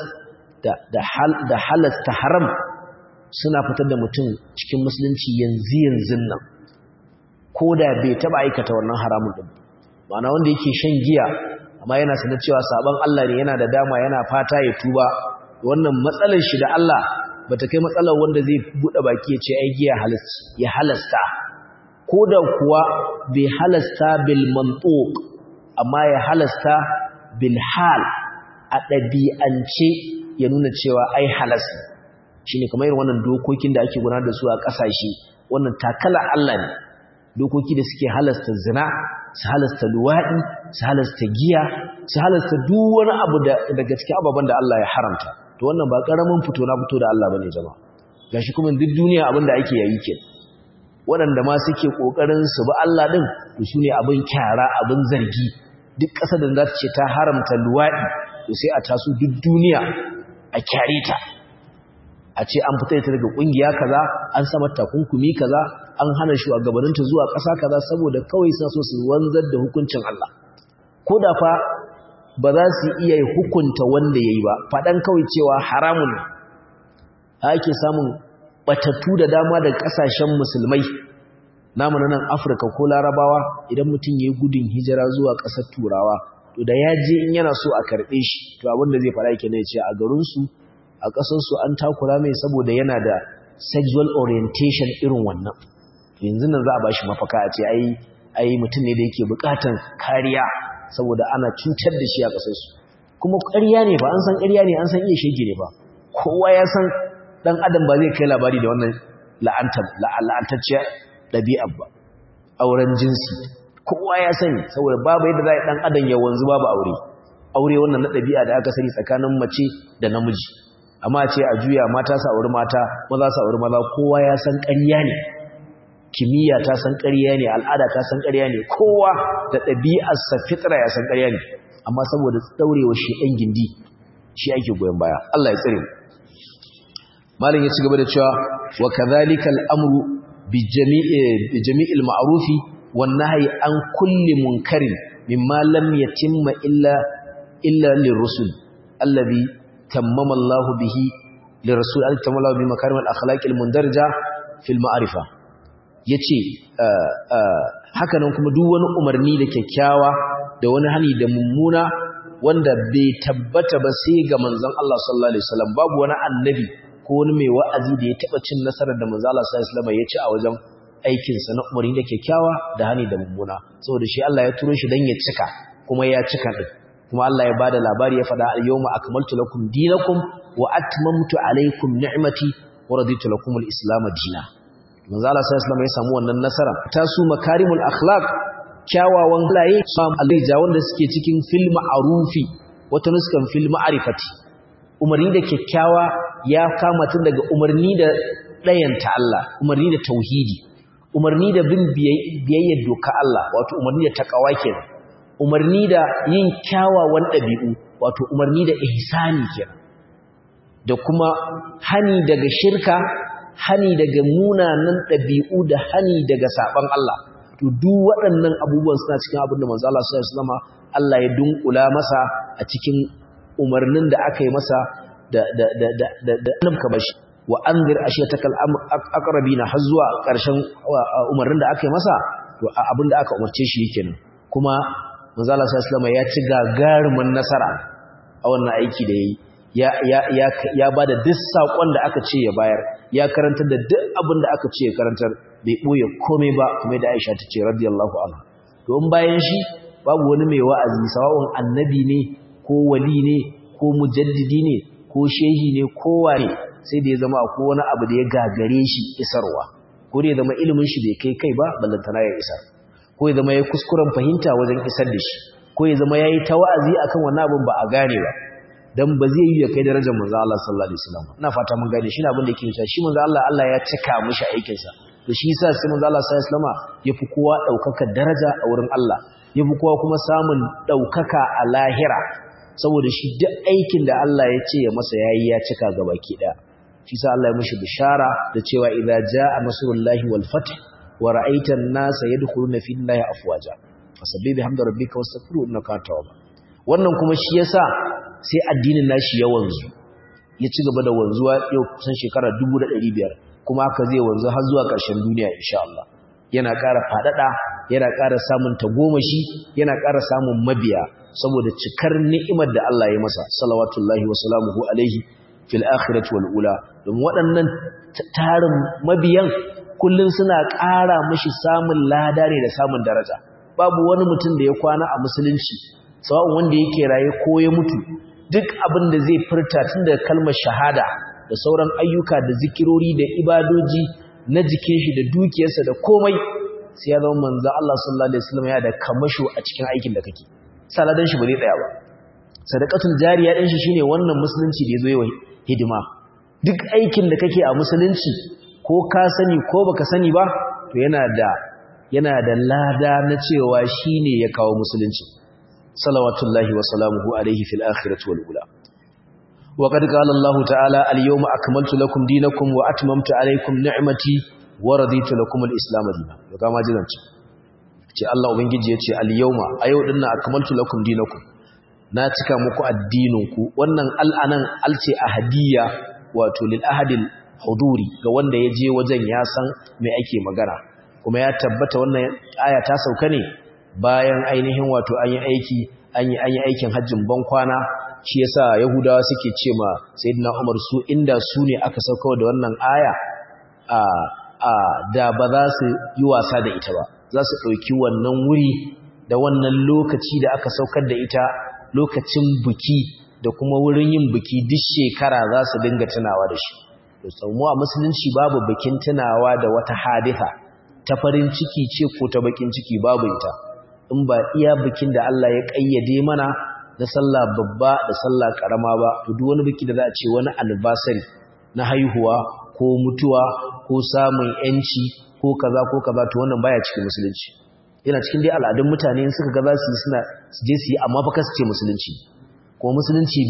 da halasta haram suna fitar da mutum cikin musulunci yanzu yanzu nan ko da bai taɓa aikata wannan haramun ɗin ma'ana wanda yake shan giya amma yana sanar cewa sabon Allah ne yana da dama yana fata ya tuba wannan matsalar shi da Allah bata kai matsalar wanda zai bude baki ya ce ai giya ya halasta ko da kuwa bai halasta bil mantuq amma ya halasta bil hal a ɗabi'ance ya nuna cewa ai halasta shine kamar irin wannan dokokin da ake gudanar da su a ƙasashe wannan takala Allah ne dokoki da suke halasta zina su halasta luwaɗi su halasta giya su halasta duk wani abu daga cikin ababen da Allah ya haramta to wannan ba ƙaramin fito na fito da Allah bane jama'a gashi kuma duk duniya abin da ake yayi ke waɗanda ma suke ƙoƙarin su ba Allah ɗin to su ne abin kyara abin zargi duk ƙasar da za ta ce ta haramta luwaɗi to sai a taso duk duniya a kyare ta a ce an fita ita daga ƙungiya kaza an sama takunkumi kaza an hana shugabanninta zuwa ƙasa kaza saboda kawai suna so su wanzar da hukuncin Allah ko da fa ba za su iya hukunta wanda yayi ba faɗan kawai cewa haramun ake samun batattu da dama da ƙasashen musulmai namu na nan Afirka ko Larabawa idan mutum yayi gudun hijira zuwa ƙasar Turawa to da ya je in yana so a karɓe shi to abin da zai fara yake ne ce a garin su a ƙasar su an takura mai saboda yana da sexual orientation irin wannan yanzu nan za a bashi mafaka a ce ai ai mutum ne da yake bukatan kariya saboda ana cutar da shi a kasar su kuma ƙarya ne ba an san ƙarya ne an san iya shege ne ba kowa ya san dan adam ba zai kai labari da wannan la'antar la'antacciya ɗabi'a ba auren jinsi kowa ya sani saboda babu yadda za a dan adam ya wanzu babu aure aure wannan na ɗabi'a da aka sani tsakanin mace da namiji amma ce a juya mata sa auri mata maza sa auri maza kowa ya san ƙarya ne kimiyya ta san ƙarya ne al'ada ta san ƙarya ne kowa da ɗabi'arsa fitra ya san ƙarya ne amma saboda ɗaurewa shi ɗan gindi shi ake goyon baya Allah ya tsare malin ya ci gaba da cewa wa kadhalika al'amru bi jami'il ma'rufi wan nahyi an kulli munkarin mimma lam yatimma illa illa lirrusul alladhi tammama Allah bihi lirrasul alladhi tammama Allah bi makarim al-akhlaq al-mundarja fil ma'rifa ya ce hakanan kuma duk wani umarni da kyakkyawa da wani hani da mummuna wanda bai tabbata ba sai ga manzon Allah sallallahu alaihi wasallam babu wani annabi ko wani mai wa'azi da ya taba cin nasarar da manzon Allah sallallahu alaihi wasallam ya ci a wajen aikin sa na umarni da kyakkyawa da hani da mummuna saboda shi Allah ya turo shi dan ya cika kuma ya cika din kuma Allah ya bada labari ya fada al-yawma akmaltu lakum dinakum wa atmamtu alaykum ni'mati wa raditu lakum al-islam dinan manzo Allah sallallahu alaihi ya samu wannan nasara ta su makarimul akhlaq kyawawan halaye sam alija wanda suke cikin fil ma'rufi wata nuskan fil ma'rifati umarni da kyakkyawa ya kama tun daga umarni da dayanta Allah umarni da tauhidi umarni da bin biyayya doka Allah wato umarni da takawa kenan umarni da yin kyawawan dabi'u wato umarni da ihsani kenan da kuma hani daga shirka hani daga munanan ɗabi'u da hani daga saɓan Allah to duk waɗannan abubuwan suna cikin abin da manzo Allah sallallahu alaihi wasallam Allah ya dunkula masa a cikin umarnin da aka yi masa da da da da da da annabka bashi wa anzir ashiyatakal aqrabina har zuwa ƙarshen umarnin da aka yi masa to abin da aka umarce shi kenan kuma manzo Allah sallallahu alaihi wasallam ya ci gagarumin nasara a wannan aiki da yayi ya ya ya ya bada duk sakon da aka ce ya bayar ya karantar da duk abin da aka ce ya karantar bai boye komai ba kuma da Aisha ta ce radiyallahu anha to in bayan shi babu wani mai wa'azi sawa'un annabi ne ko wali ne ko mujaddidi ne ko shehi ne ko wane sai da ya zama akwai wani abu da ya gagare shi isarwa ko da ya zama ilimin shi bai kai kai ba ballantana ya isar ko ya zama ya kuskuren fahimta wajen isar da shi ko ya zama yayi ta wa'azi akan wannan abin ba a gane ba dan ba zai yi ya kai darajar manzo Allah sallallahu alaihi wasallam ina fata mun gane shi ne abin da yake cewa shi manzo Allah Allah ya cika mishi aikin sa to to shi yasa sai manzo Allah sallallahu alaihi wasallama yafi kowa daukaka daraja a wurin Allah yafi kowa kuma samun daukaka a lahira saboda shi duk aikin da Allah ya ce ya masa yayi ya cika gabaki daya shi sa Allah ya mishi bishara da cewa idza jaa nasrullahi wal fath wa ra'aita an-nasa yadkhuluna fi llahi afwaja fasabbih bihamdi rabbika wastaghfiru innaka tawwab wannan kuma shi yasa sai addinin nashi ya wanzu ya ci gaba da wanzuwa yau kusan shekara 1500 kuma haka zai wanzu har zuwa ƙarshen duniya insha Allah yana ƙara faɗaɗa yana ƙara samun tagomashi yana ƙara samun mabiya saboda cikar ni'imar da Allah ya masa salawatullahi wa salamuhu alaihi fil akhirati wal ula don waɗannan tarin mabiyan kullun suna ƙara mishi samun lada ne da samun daraja babu wani mutum da ya kwana a musulunci sawa'un wanda yake raye ko ya mutu duk abin da zai furta tun daga kalmar shahada da sauran ayyuka da zikirori da ibadoji na jikin shi da dukiyarsa da komai sai ya zama manzo Allah sallallahu alaihi wasallam ya da kamasho a cikin aikin da kake saladan shi ba zai tsaya ba sadaqatul jariya din shi shine wannan musulunci da yazo yi hidima duk aikin da kake a musulunci ko ka sani ko baka sani ba to yana da yana da lada na cewa shine ya kawo musulunci salawatullahi wa salamuhu alaihi fil akhirati wal ula وقد قال الله تعالى اليوم أكملت لكم دينكم وأتممت عليكم نعمتي ورضيت لكم الإسلام دينا وكما جلنت ce Allah ubangiji yace al-yawma ayo dinna akmaltu lakum dinakum na cika muku addininku wannan al'anan alce ahadiyya wato lil ahadil huduri ga wanda ya je wajen ya san me ake magana kuma ya tabbata wannan aya ta sauka ne bayan ainihin wato an yi aiki an yi an yi aikin hajjin ban kwana shi yasa yahudawa suke ce ma sayyidina umar su inda su ne aka sauka da wannan aya a a da ba za su yi wasa da ita ba za su ɗauki wannan wuri da wannan lokaci da aka saukar da ita lokacin buki da kuma wurin yin buki duk shekara za su dinga tunawa da shi mu a musulunci babu bikin tunawa da wata haditha ta farin ciki ce ko ta bakin ciki babu ita in ba iya bikin da Allah ya kayyade mana na sallah babba da sallah karama ba to duk wani biki da za a ce wani anniversary na haihuwa ko mutuwa ko samun yanci ko kaza ko kaza to wannan baya cikin musulunci yana cikin dai al'adun mutane in suka ga za su yi suna su je su yi amma fa kasu ce musulunci ko musulunci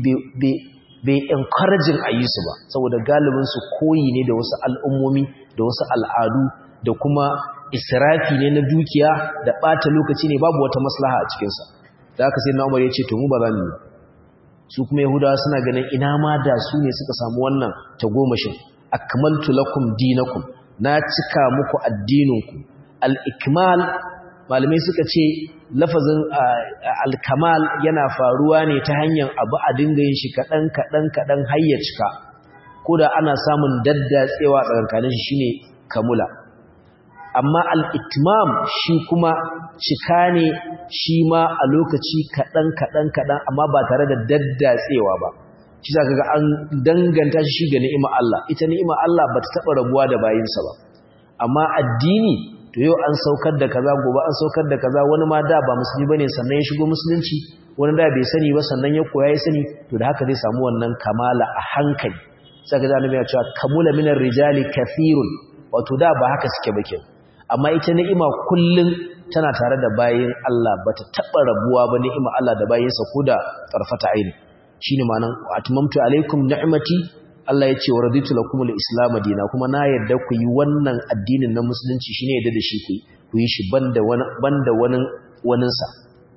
bai encouraging a yi su ba saboda galibin su koyi ne da wasu al'ummomi da wasu al'adu da kuma israfi ne na dukiya da ɓata lokaci ne babu wata maslaha a cikinsa da aka sai na umar ya ce to mu ba za mu yi su kuma yahudawa suna ganin ina ma da su ne suka samu wannan tagomashin akmaltu lakum dinakum na cika muku addininku al-ikmal malamai suka ce lafazin al-kamal yana faruwa ne ta hanyar abu a dinga yin shi kaɗan kaɗan kaɗan har ya cika ko da ana samun daddatsewa tsakankanin shi shine kamula amma al-itmam shi kuma cika ne shi ma a lokaci kaɗan kaɗan kaɗan amma ba tare da daddatsewa ba shi za ka ga an danganta shi ga ni'ima Allah ita ni'ima Allah ba ta taɓa rabuwa da bayinsa ba amma addini to yau an saukar da kaza gobe an saukar da kaza wani ma da ba musulmi bane sannan ya shigo musulunci wani da bai sani ba sannan ya koya ya sani to da haka zai samu wannan kamala a hankali sai ga annabi ya cewa kamula minar rijali kathirun wato da ba haka suke ba kenan amma ita ni'ima kullun tana tare da bayin Allah bata taba rabuwa ba ni'ima Allah da bayinsa ko da tarfata aini shine ma'anan atmamtu alaikum ni'mati Allah ya ce wa raditu lakum al-islam dina kuma na yarda ku yi wannan addinin na musulunci shine yarda da shi ku ku yi shi banda wani banda wani wanin sa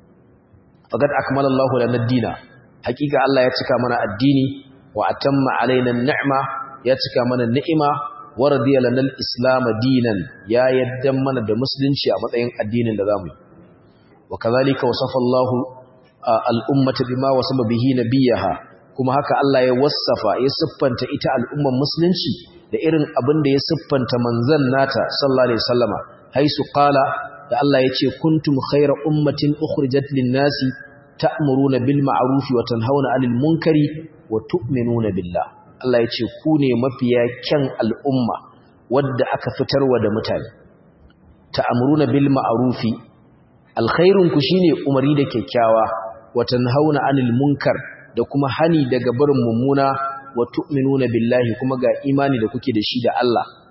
faqad akmala Allahu lana ad-dina hakika Allah ya cika mana addini wa atamma alaina an-ni'ma ya cika mana ni'ima wa radiya lana al-islam dinan ya yarda mana da musulunci a matsayin addinin da zamu yi wa kadhalika wasafa Allahu al-ummata bima wasaba bihi nabiyaha kuma haka Allah ya wassafa ya siffanta ita al'umman musulunci da irin abin da ya siffanta manzon nata sallallahu alaihi wasallama haisu qala da Allah ya ce kuntum khayra ummatin ukhrijat lin-nasi ta'muruna bil ma'ruf wa tanhauna 'anil munkari wa tu'minuna billah Allah ya ce ku ne mafiya kyan al'umma wadda aka fitarwa da mutane ta'muruna bil ma'rufi alkhairun ku shine umari da kyakkyawa wa tanhauna 'anil munkar da kuma hani daga barin mummuna wa tu'minuna billahi kuma ga imani da kuke da shi da Allah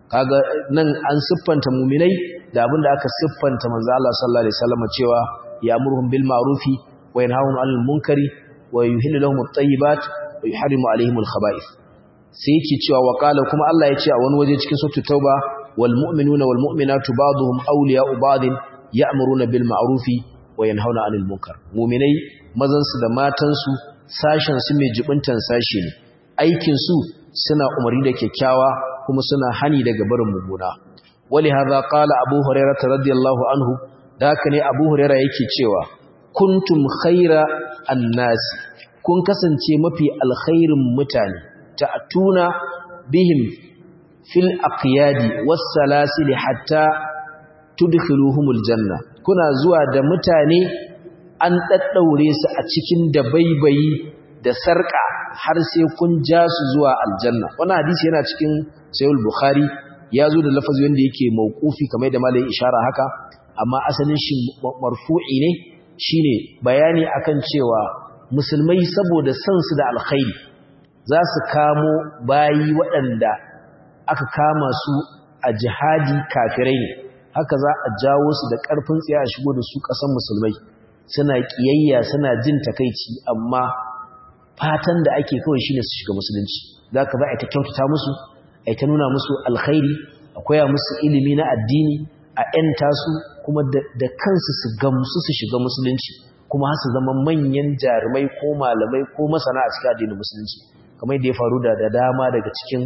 kaga nan an siffanta mu'minai da abinda aka siffanta manzo Allah sallallahu alaihi wasallam cewa ya'muruhum bil ma'rufi wa yanhahum 'anil munkari wa yuhillu lahum at-tayyibat wa yuharrimu 'alayhim al-khaba'ith sai yake cewa wa qala kuma Allah ya ce a wani waje cikin suratul tauba wal mu'minuna wal mu'minatu ba'dhum awliya'u ba'din ya'muruna bil ma'rufi wa yanhauna 'anil munkar mu'minai mazan su da matan su sashen su mai jibintan sashi ne aikin su suna umarni da kyakkyawa kuma suna hani daga barin muguna wali hadha qala abu hurairah radiyallahu anhu da haka ne abu hurairah yake cewa kuntum khaira annas kun kasance mafi alkhairin mutane ta'tuna bihim fil aqyadi was salasil hatta tudkhiluhumul janna kuna zuwa da mutane an daddaure su a cikin dabaibayi da sarka har sai kun ja su zuwa aljanna wannan hadisi yana cikin sahih bukhari ya zo da lafazi wanda yake mauqufi kamar da malai ishara haka amma asalin shi marfu'i ne shine bayani akan cewa musulmai saboda san su da alkhairi za su kamo bayi waɗanda aka kama su a jihadi kafirai ne haka za a jawo su da ƙarfin tsaye a shigo da su ƙasan musulmai suna ƙiyayya suna jin takaici amma fatan da ake kawai shine su shiga musulunci za ka za a ta kyautata musu a ta nuna musu alkhairi a koya musu ilimi na addini a ‘yanta su kuma da kansu su gamsu su shiga musulunci kuma su zama manyan jarumai ko malamai ko masana a cikin addinin musulunci kamar da ya faru da dama daga cikin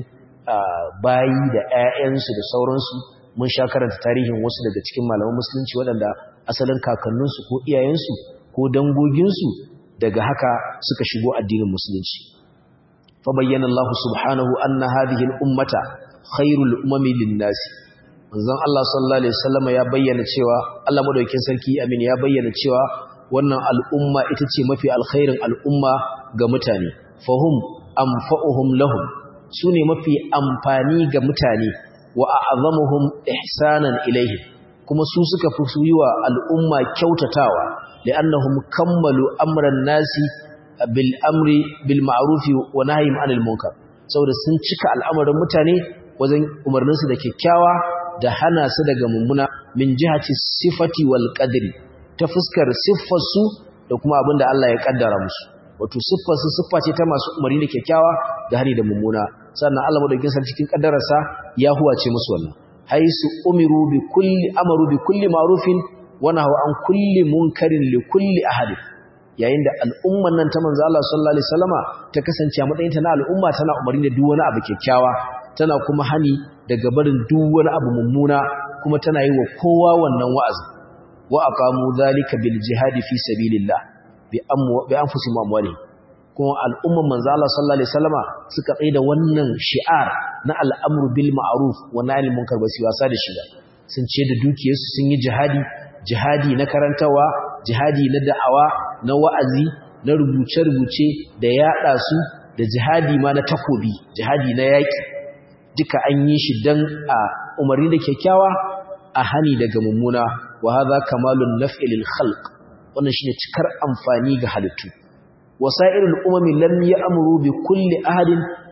bayi da 'ya'yansu da sauransu mun sha karanta tarihin wasu daga cikin malaman musulunci waɗanda asalin kakanninsu ko iyayensu ko dangoginsu daga haka suka shigo addinin musulunci fa bayyana Allah subhanahu anna hadhihi al-ummata khairul umami lin-nas manzon Allah sallallahu alaihi wasallam ya bayyana cewa Allah madaukakin sarki amin ya bayyana cewa wannan al'umma ita ce mafi alkhairin al'umma ga mutane fahum anfa'uhum lahum sune mafi amfani ga mutane wa a'zamuhum ihsanan ilayhi kuma su suka fi su yi wa al'umma kyautatawa li'annahum kammalu amran nasi bil amri bil ma'ruf wa nahyim 'anil munkar saboda sun cika al'amarin mutane wajen umarnin su da kyakkyawa da hana su daga mummuna min jihati sifati wal qadri ta fuskar siffar su da kuma abin da Allah ya kaddara musu wato siffar su siffa ce ta masu umarni da kyakkyawa da hani da mummuna sannan Allah madaukakin sarki cikin kaddararsa ya huwace musu wannan haisu umiru bi kulli amaru bi kulli ma'rufin wa nahaw an kulli munkarin li kulli ahadin yayin da al'umman nan ta manzo Allah sallallahu alaihi wasallama ta kasance a matsayin ta na al'umma tana umarni da duk wani abu kyakkyawa tana kuma hani daga barin duk wani abu mummuna kuma tana yi wa kowa wannan wa'azi wa aqamu dhalika bil jihadi fi sabilillah bi amwa bi anfusihim amwalihim kuma al'umman manzo Allah sallallahu alaihi wasallama suka tsaye da wannan shi'ar na al'amru bil ma'ruf wa nahy anil munkar ba su wasa da shi ba sun ce da dukiyarsu sun yi jihadi jihadi na karantawa jihadi na da'awa na wa'azi na rubuce-rubuce da yada su da jihadi ma na takobi jihadi na yaki duka an yi shi dan a umarni da kyakkyawa a hani daga mummuna wa hadha kamalun naf'i lil khalq wannan shine cikar amfani ga halittu وسائر الأمم لم يأمروا بكل أحد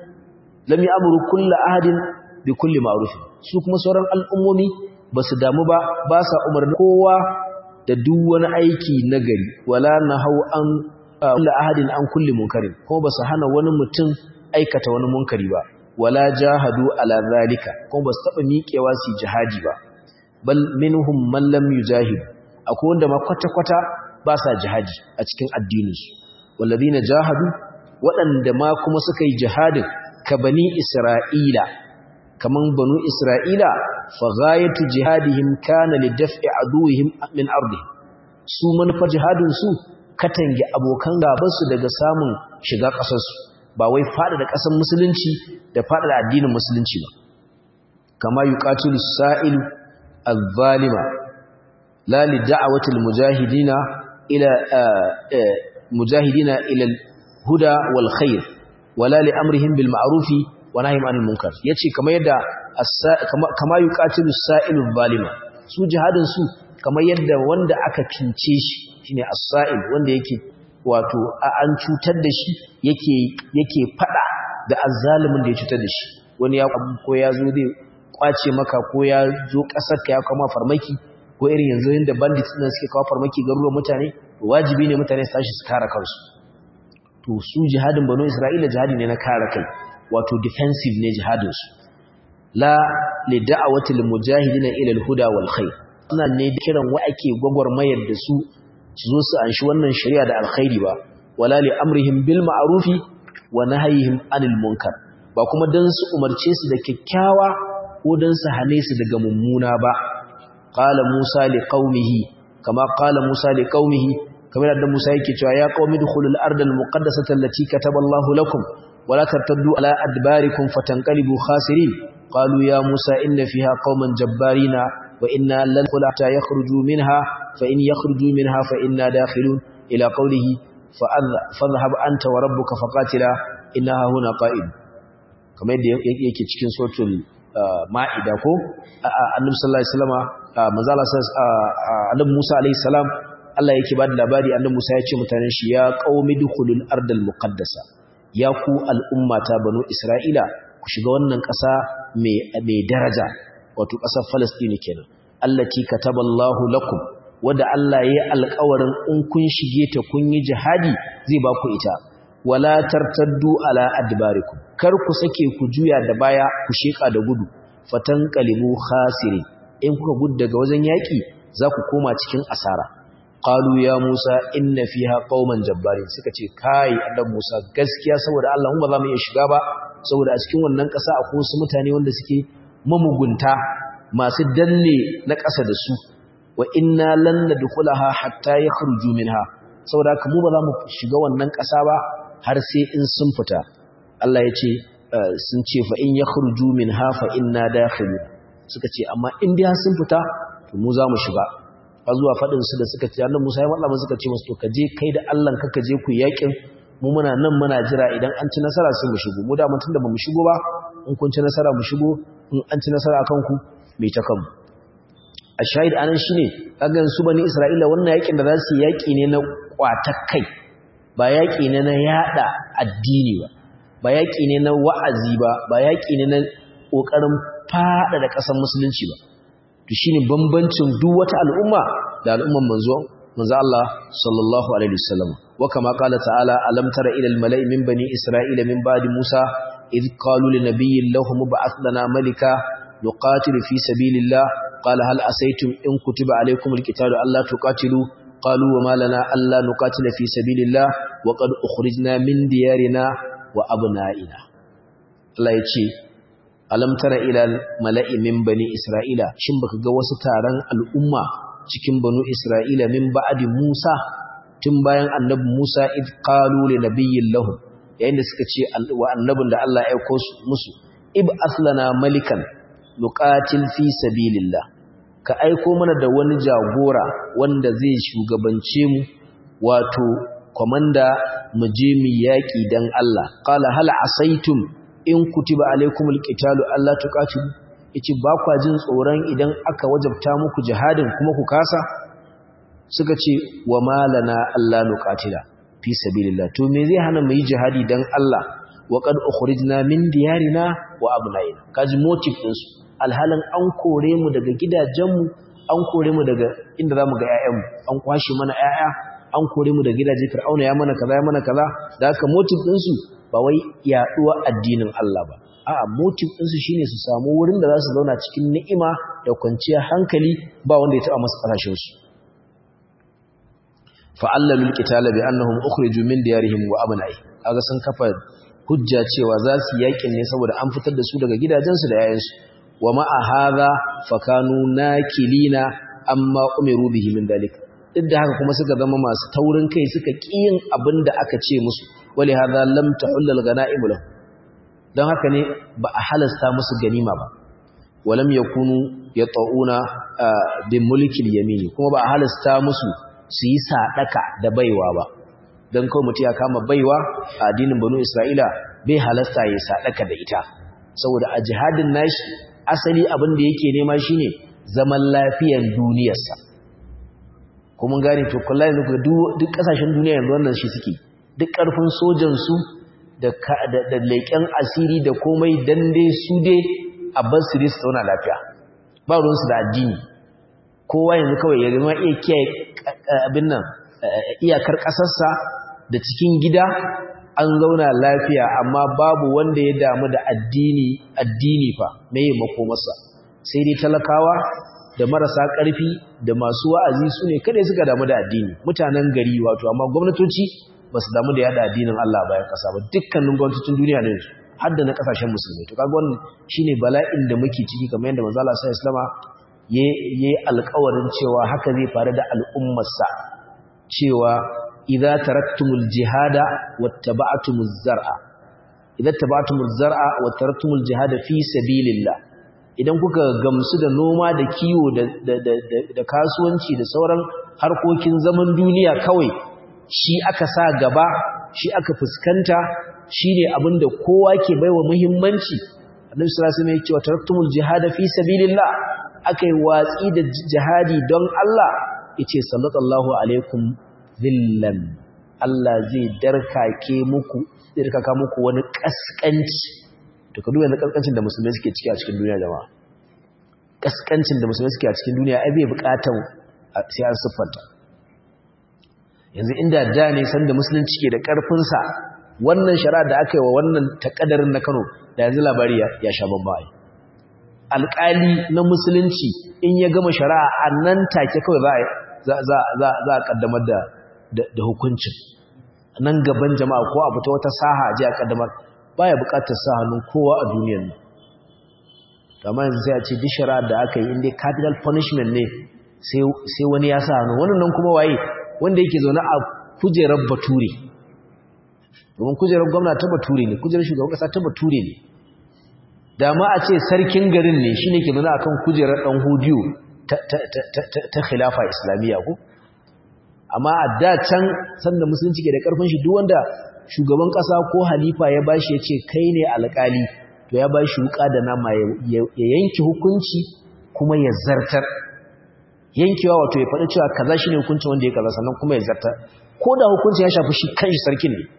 لم يأمروا كل أحد بكل معروف su kuma sauran al'ummomi ba su damu ba ba sa umarni kowa da duk wani aiki na gari wala na hau an kulla ahadin an kulli munkarin kuma ba su hana wani mutum aikata wani munkari ba wala jahadu ala zalika kuma ba su taɓa miƙewa su jihadi ba bal minhum man lam yujahid akwai wanda ma kwata-kwata ba sa jihadi a cikin addininsu والذين جاهدوا waɗanda ma kuma suka yi jihadin ka bani isra'ila kaman banu isra'ila fa ghayatu jihadihim kana li daf'i aduwwihim min ardihim su manufar jihadin su katange abokan gaban su daga samun shiga ƙasar su ba wai fada da ƙasar musulunci da fada da addinin musulunci ba kama yuqatilu sa'il az-zalima la li da'wati al-mujahidina ila مجاهدين إلى الهدى والخير ولا لأمرهم بالمعروف ونهيهم عن المنكر yace kamar yadda kama yuqatilu as-sa'ilu zalima su jihadin su kamar yadda wanda aka cince shi shine as-sa'il wanda yake wato an cutar da shi yake yake fada da azzalimin da ya cutar da shi wani ya ko ya zo zai kwace maka ko ya zo kasar ka ya kama farmaki ko irin yanzu inda bandits din suke kawo farmaki garuruwan mutane wajibi ne mutane su tashi su kare kansu to su jihadin banu isra'ila jihadi ne na kare kai wato defensive ne jihadin su la li da'awati lil mujahidin ila al huda wal khair suna ne kiran wa ake gwagwarmayar da su su zo su anshi wannan shari'a da alkhairi ba wala li amrihim bil ma'rufi wa nahyihim anil munkar ba kuma dan su umarce su da kyakkyawa ko dan su hane su daga mummuna ba qala musa li qaumihi kama qala musa li qaumihi kamar da musa yake cewa ya qaumi dukhulul ardal muqaddasata allati kataballahu lakum wala tartaddu ala adbarikum fatanqalibu khasirin qalu ya musa inna fiha qauman jabbarina wa inna lan hatta yakhruju minha fa in yakhruju minha fa inna dakhilun ila qawlihi fadhhab anta wa rabbuka faqatila innaha huna qa'id kamar yadda yake cikin suratul ma'ida ko annabi sallallahu alaihi wasallama manzala annabi Musa alaihi salam Allah yake bada labari annabi Musa ya ce mutanen shi ya qaumi dukhulul ardal muqaddasa ya ku al'ummata banu Isra'ila ku shiga wannan ƙasa mai mai daraja wato ƙasar Palestine kenan allati kataballahu lakum wanda Allah ya yi alƙawarin in kun shige ta kun yi jihadi zai ba ku ita wala tartaddu ala adbarikum kar ku sake ku juya da baya ku sheka da gudu fatanqalibu khasiri in kuka gudu daga wajen yaki za ku koma cikin asara qalu ya musa inna fiha qauman jabbarin suka ce kai annabi musa gaskiya saboda Allah mu ba za mu iya shiga ba saboda a cikin wannan ƙasa akwai wasu mutane wanda suke mamugunta masu danne na ƙasa da su wa inna lan nadkhulaha hatta yakhruju minha saboda haka mu ba za mu shiga wannan ƙasa ba har sai in sun fita Allah ya ce sun ce fa in yakhruju minha fa inna dakhilun suka ce amma in dai sun fita to mu za mu shiga har zuwa fadin su da suka ce annabi Musa ya matsa musu suka ce musu to ka je kai da Allah ka je ku yakin mu muna nan muna jira idan an ci nasara sai mu shigo mu da mun tunda ba mu shigo ba in kun ci nasara mu shigo in an ci nasara akan ku mai ta kanmu a shahid anan shine kagan su bani Isra'ila wannan yakin da za su yaki ne na kwatar kai ba yaki ne na yada addini ba ba yaki ne na wa'azi ba ba yaki ne na kokarin fada da ƙasar musulunci ba to shine bambancin duk wata al'umma da al'umman manzo manzo Allah sallallahu alaihi wasallam wa kama qala ta'ala alam tara ila al-mala'i min bani isra'ila min ba'di musa id qalu li nabiyyin lahum ba'ath lana malika nuqatilu fi sabilillah qala hal asaytum in kutiba alaykum al-qitalu alla tuqatilu qalu wa ma lana alla nuqatila fi sabilillah wa qad ukhrijna min diyarina wa abna'ina Allah ya ce alam tara ila mala'i min bani isra'ila shin baka ga wasu taron al'umma cikin banu isra'ila min ba'di musa tun bayan annabi musa id qalu li nabiyyin lahum yayin da suka ce wa annabin da Allah ya aika musu ib aslana malikan nuqatil fi sabilillah ka aiko mana da wani jagora wanda zai shugabance mu wato komanda mu je mu yaki dan Allah qala hal asaitum in kutiba alaikumul qitalu alla tuqatilu yace ba kwa jin tsoron idan aka wajabta muku jihadin kuma ku kasa suka ce wa malana alla nuqatila fi sabilillah to me zai hana mu yi jihadi dan Allah wa qad ukhrijna min diyarina wa abnaina kaji motive din su alhalan an kore mu daga gidajenmu an kore mu daga inda zamu ga ƴaƴanmu an kwashe mana ƴaƴa an kore mu daga gidaje fir'auna ya mana kaza ya mana kaza da haka motive din su ba wai yaduwa addinin Allah ba a'a motive din su shine su samu wurin da za su zauna cikin ni'ima da kwanciyar hankali ba wanda ya taba masa kasashen su fa'allalu alqitala bi annahum ukhriju min diyarihim wa abna'i kaga sun kafa hujja cewa za su yakin ne saboda an fitar da su daga gidajensu da yayansu wa ma'a hadha fakanu nakilina amma umiru bihi min dalika duk da haka kuma suka zama masu taurin kai suka kiyin abin da aka ce musu wali hadha lam tahullal ganaim lahu dan haka ne ba a halasta musu ganima ba walam yakunu yata'una bi mulkil yamini kuma ba a halasta musu su yi sadaka da baiwa ba dan kawai mutum ya kama baiwa a addinin banu isra'ila bai halasta ya sadaka da ita saboda a jihadin nashi asali abin da yake nema shine zaman lafiyar duniyarsa kuma gane to kullai yanzu duk kasashen duniya yanzu wannan shi suke duk karfin sojan su da da leƙen asiri da komai dan dai su dai a bar su dai su zauna lafiya ba ruwansu da addini kowa yanzu kawai ya zama iya kiyaye abin nan iyakar ƙasarsa da cikin gida an zauna lafiya amma babu wanda ya damu da addini addini fa mai makomarsa sai dai talakawa da marasa ƙarfi da masu wa'azi su ne kada suka damu da addini mutanen gari wato amma gwamnatoci ba su damu da yada addinin Allah bayan ƙasa ba dukkanin gwamnatocin duniya ne har da na ƙasashen musulmi to kaga wannan shine bala'in da muke ciki kamar yadda manzo Allah sallallahu alaihi wasallam yayi alƙawarin cewa haka zai faru da al'ummarsa cewa idza taraktumul jihada wattaba'tumuz zar'a idza taba'tumuz zar'a wa taraktumul jihada fi sabilillah idan kuka gamsu da noma da kiwo da kasuwanci da sauran harkokin zaman duniya kawai shi aka sa gaba shi aka fuskanta shine abinda kowa ke baiwa muhimmanci annabi sallallahu alaihi wasallam ya ce taraktumul jihada fi sabilillah akai watsi da jihadi don Allah yace sallallahu alaikum zillan Allah zai darkake muku darkaka muku wani kaskanci to ka duba kaskancin da musulmai suke ciki a cikin duniya jama'a kaskancin da musulmai suke a cikin duniya ai bai bukatar sai an siffanta yanzu inda da ne san da musulunci ke da karfin sa wannan shari'a da aka yi wa wannan takaddarin na Kano da yanzu labari ya sha bamba ai alƙali na musulunci in ya gama shari'a a nan take kawai za za za za a kaddamar da da hukuncin nan gaban jama'a ko abu ta wata saha a ji a kaddamar baya bukatar sa hannun kowa a duniyar nan amma yanzu sai a ce duk shari'ar da aka yi inda capital punishment ne sai wani ya sa hannu wannan nan kuma waye wanda yake zaune a kujerar bature domin kujerar gwamna ta bature ne kujerar shugaban kasa ta bature ne da ma a ce sarkin garin ne shine ke zaune akan kujerar dan hudiyo ta khilafa islamiyya ko amma a da can sanda musulunci ke da karfin shi duk wanda shugaban ƙasa ko halifa ya bashi ya ce kai ne alƙali to ya bashi wuƙa da nama ya yanki hukunci kuma ya zartar yankewa wato ya faɗi cewa kaza shine hukuncin wanda ya kaza sannan kuma ya zartar ko da hukuncin ya shafi shi kanshi sarkin ne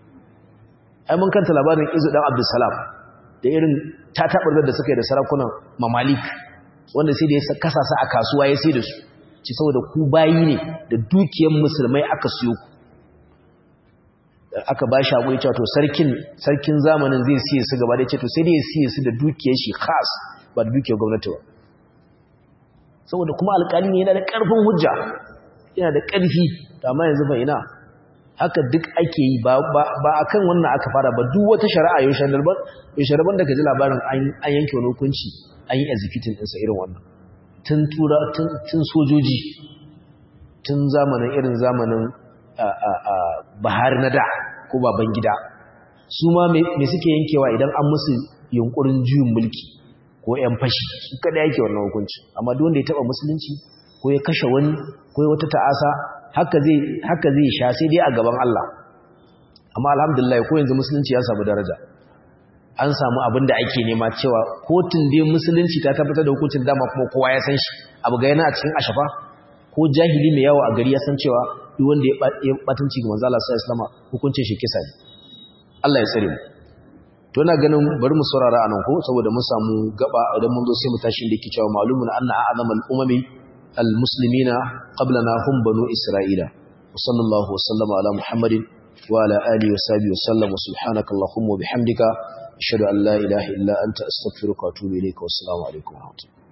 ai mun kanta labarin Izu dan Abdulsalam da irin tatabar da suka yi da sarakunan Mamalik wanda sai da ya kasa su a kasuwa ya sai da su ci saboda ku bayi ne da dukiyar musulmai aka siyo ku aka ba shi haƙuri cewa to sarkin sarkin zamanin zai siye su gaba da ce to sai dai ya siye su da dukiyar shi khas ba da dukiyar gwamnati ba saboda kuma alƙali ne yana da ƙarfin hujja yana da ƙarfi amma yanzu fa ina haka duk ake yi ba a kan wannan aka fara ba duk wata shari'a yau shandarban yau shandarban da ka ji labarin an yanke wani hukunci an yi executing ɗinsa irin wannan tun tura tun sojoji tun zamanin irin zamanin bahari na da ko baban gida su ma me suke yankewa idan an musu yunkurin juyin mulki ko ‘yan fashi su kada yake wannan hukunci amma duk wanda ya taba musulunci ko ya kashe wani ko ya wata ta'asa haka zai haka zai sha sai dai a gaban Allah amma alhamdulillah ko yanzu musulunci ya samu daraja an samu abin da ake nema cewa kotun dai musulunci ta tabbatar da hukuncin dama kuma kowa ya san shi abu ga yana a cikin ashafa ko jahili mai yawo a gari ya san cewa duk wanda ya batanci ga manzo Allah sallallahu alaihi wasallam hukuncin shi kisa ne Allah ya tsare mu to ina ganin bari mu saurara anan ko saboda mun samu gaba idan mun zo sai mu tashi da yake cewa malumun anna a'zamal umami almuslimina qablana hum banu isra'ila wa sallallahu wa sallama ala muhammadin wa ala alihi wa sahbihi wa sallam wa subhanaka allahumma wa bihamdika ashhadu an la ilaha illa anta astaghfiruka wa atubu ilayka wa assalamu alaikum wa rahmatullahi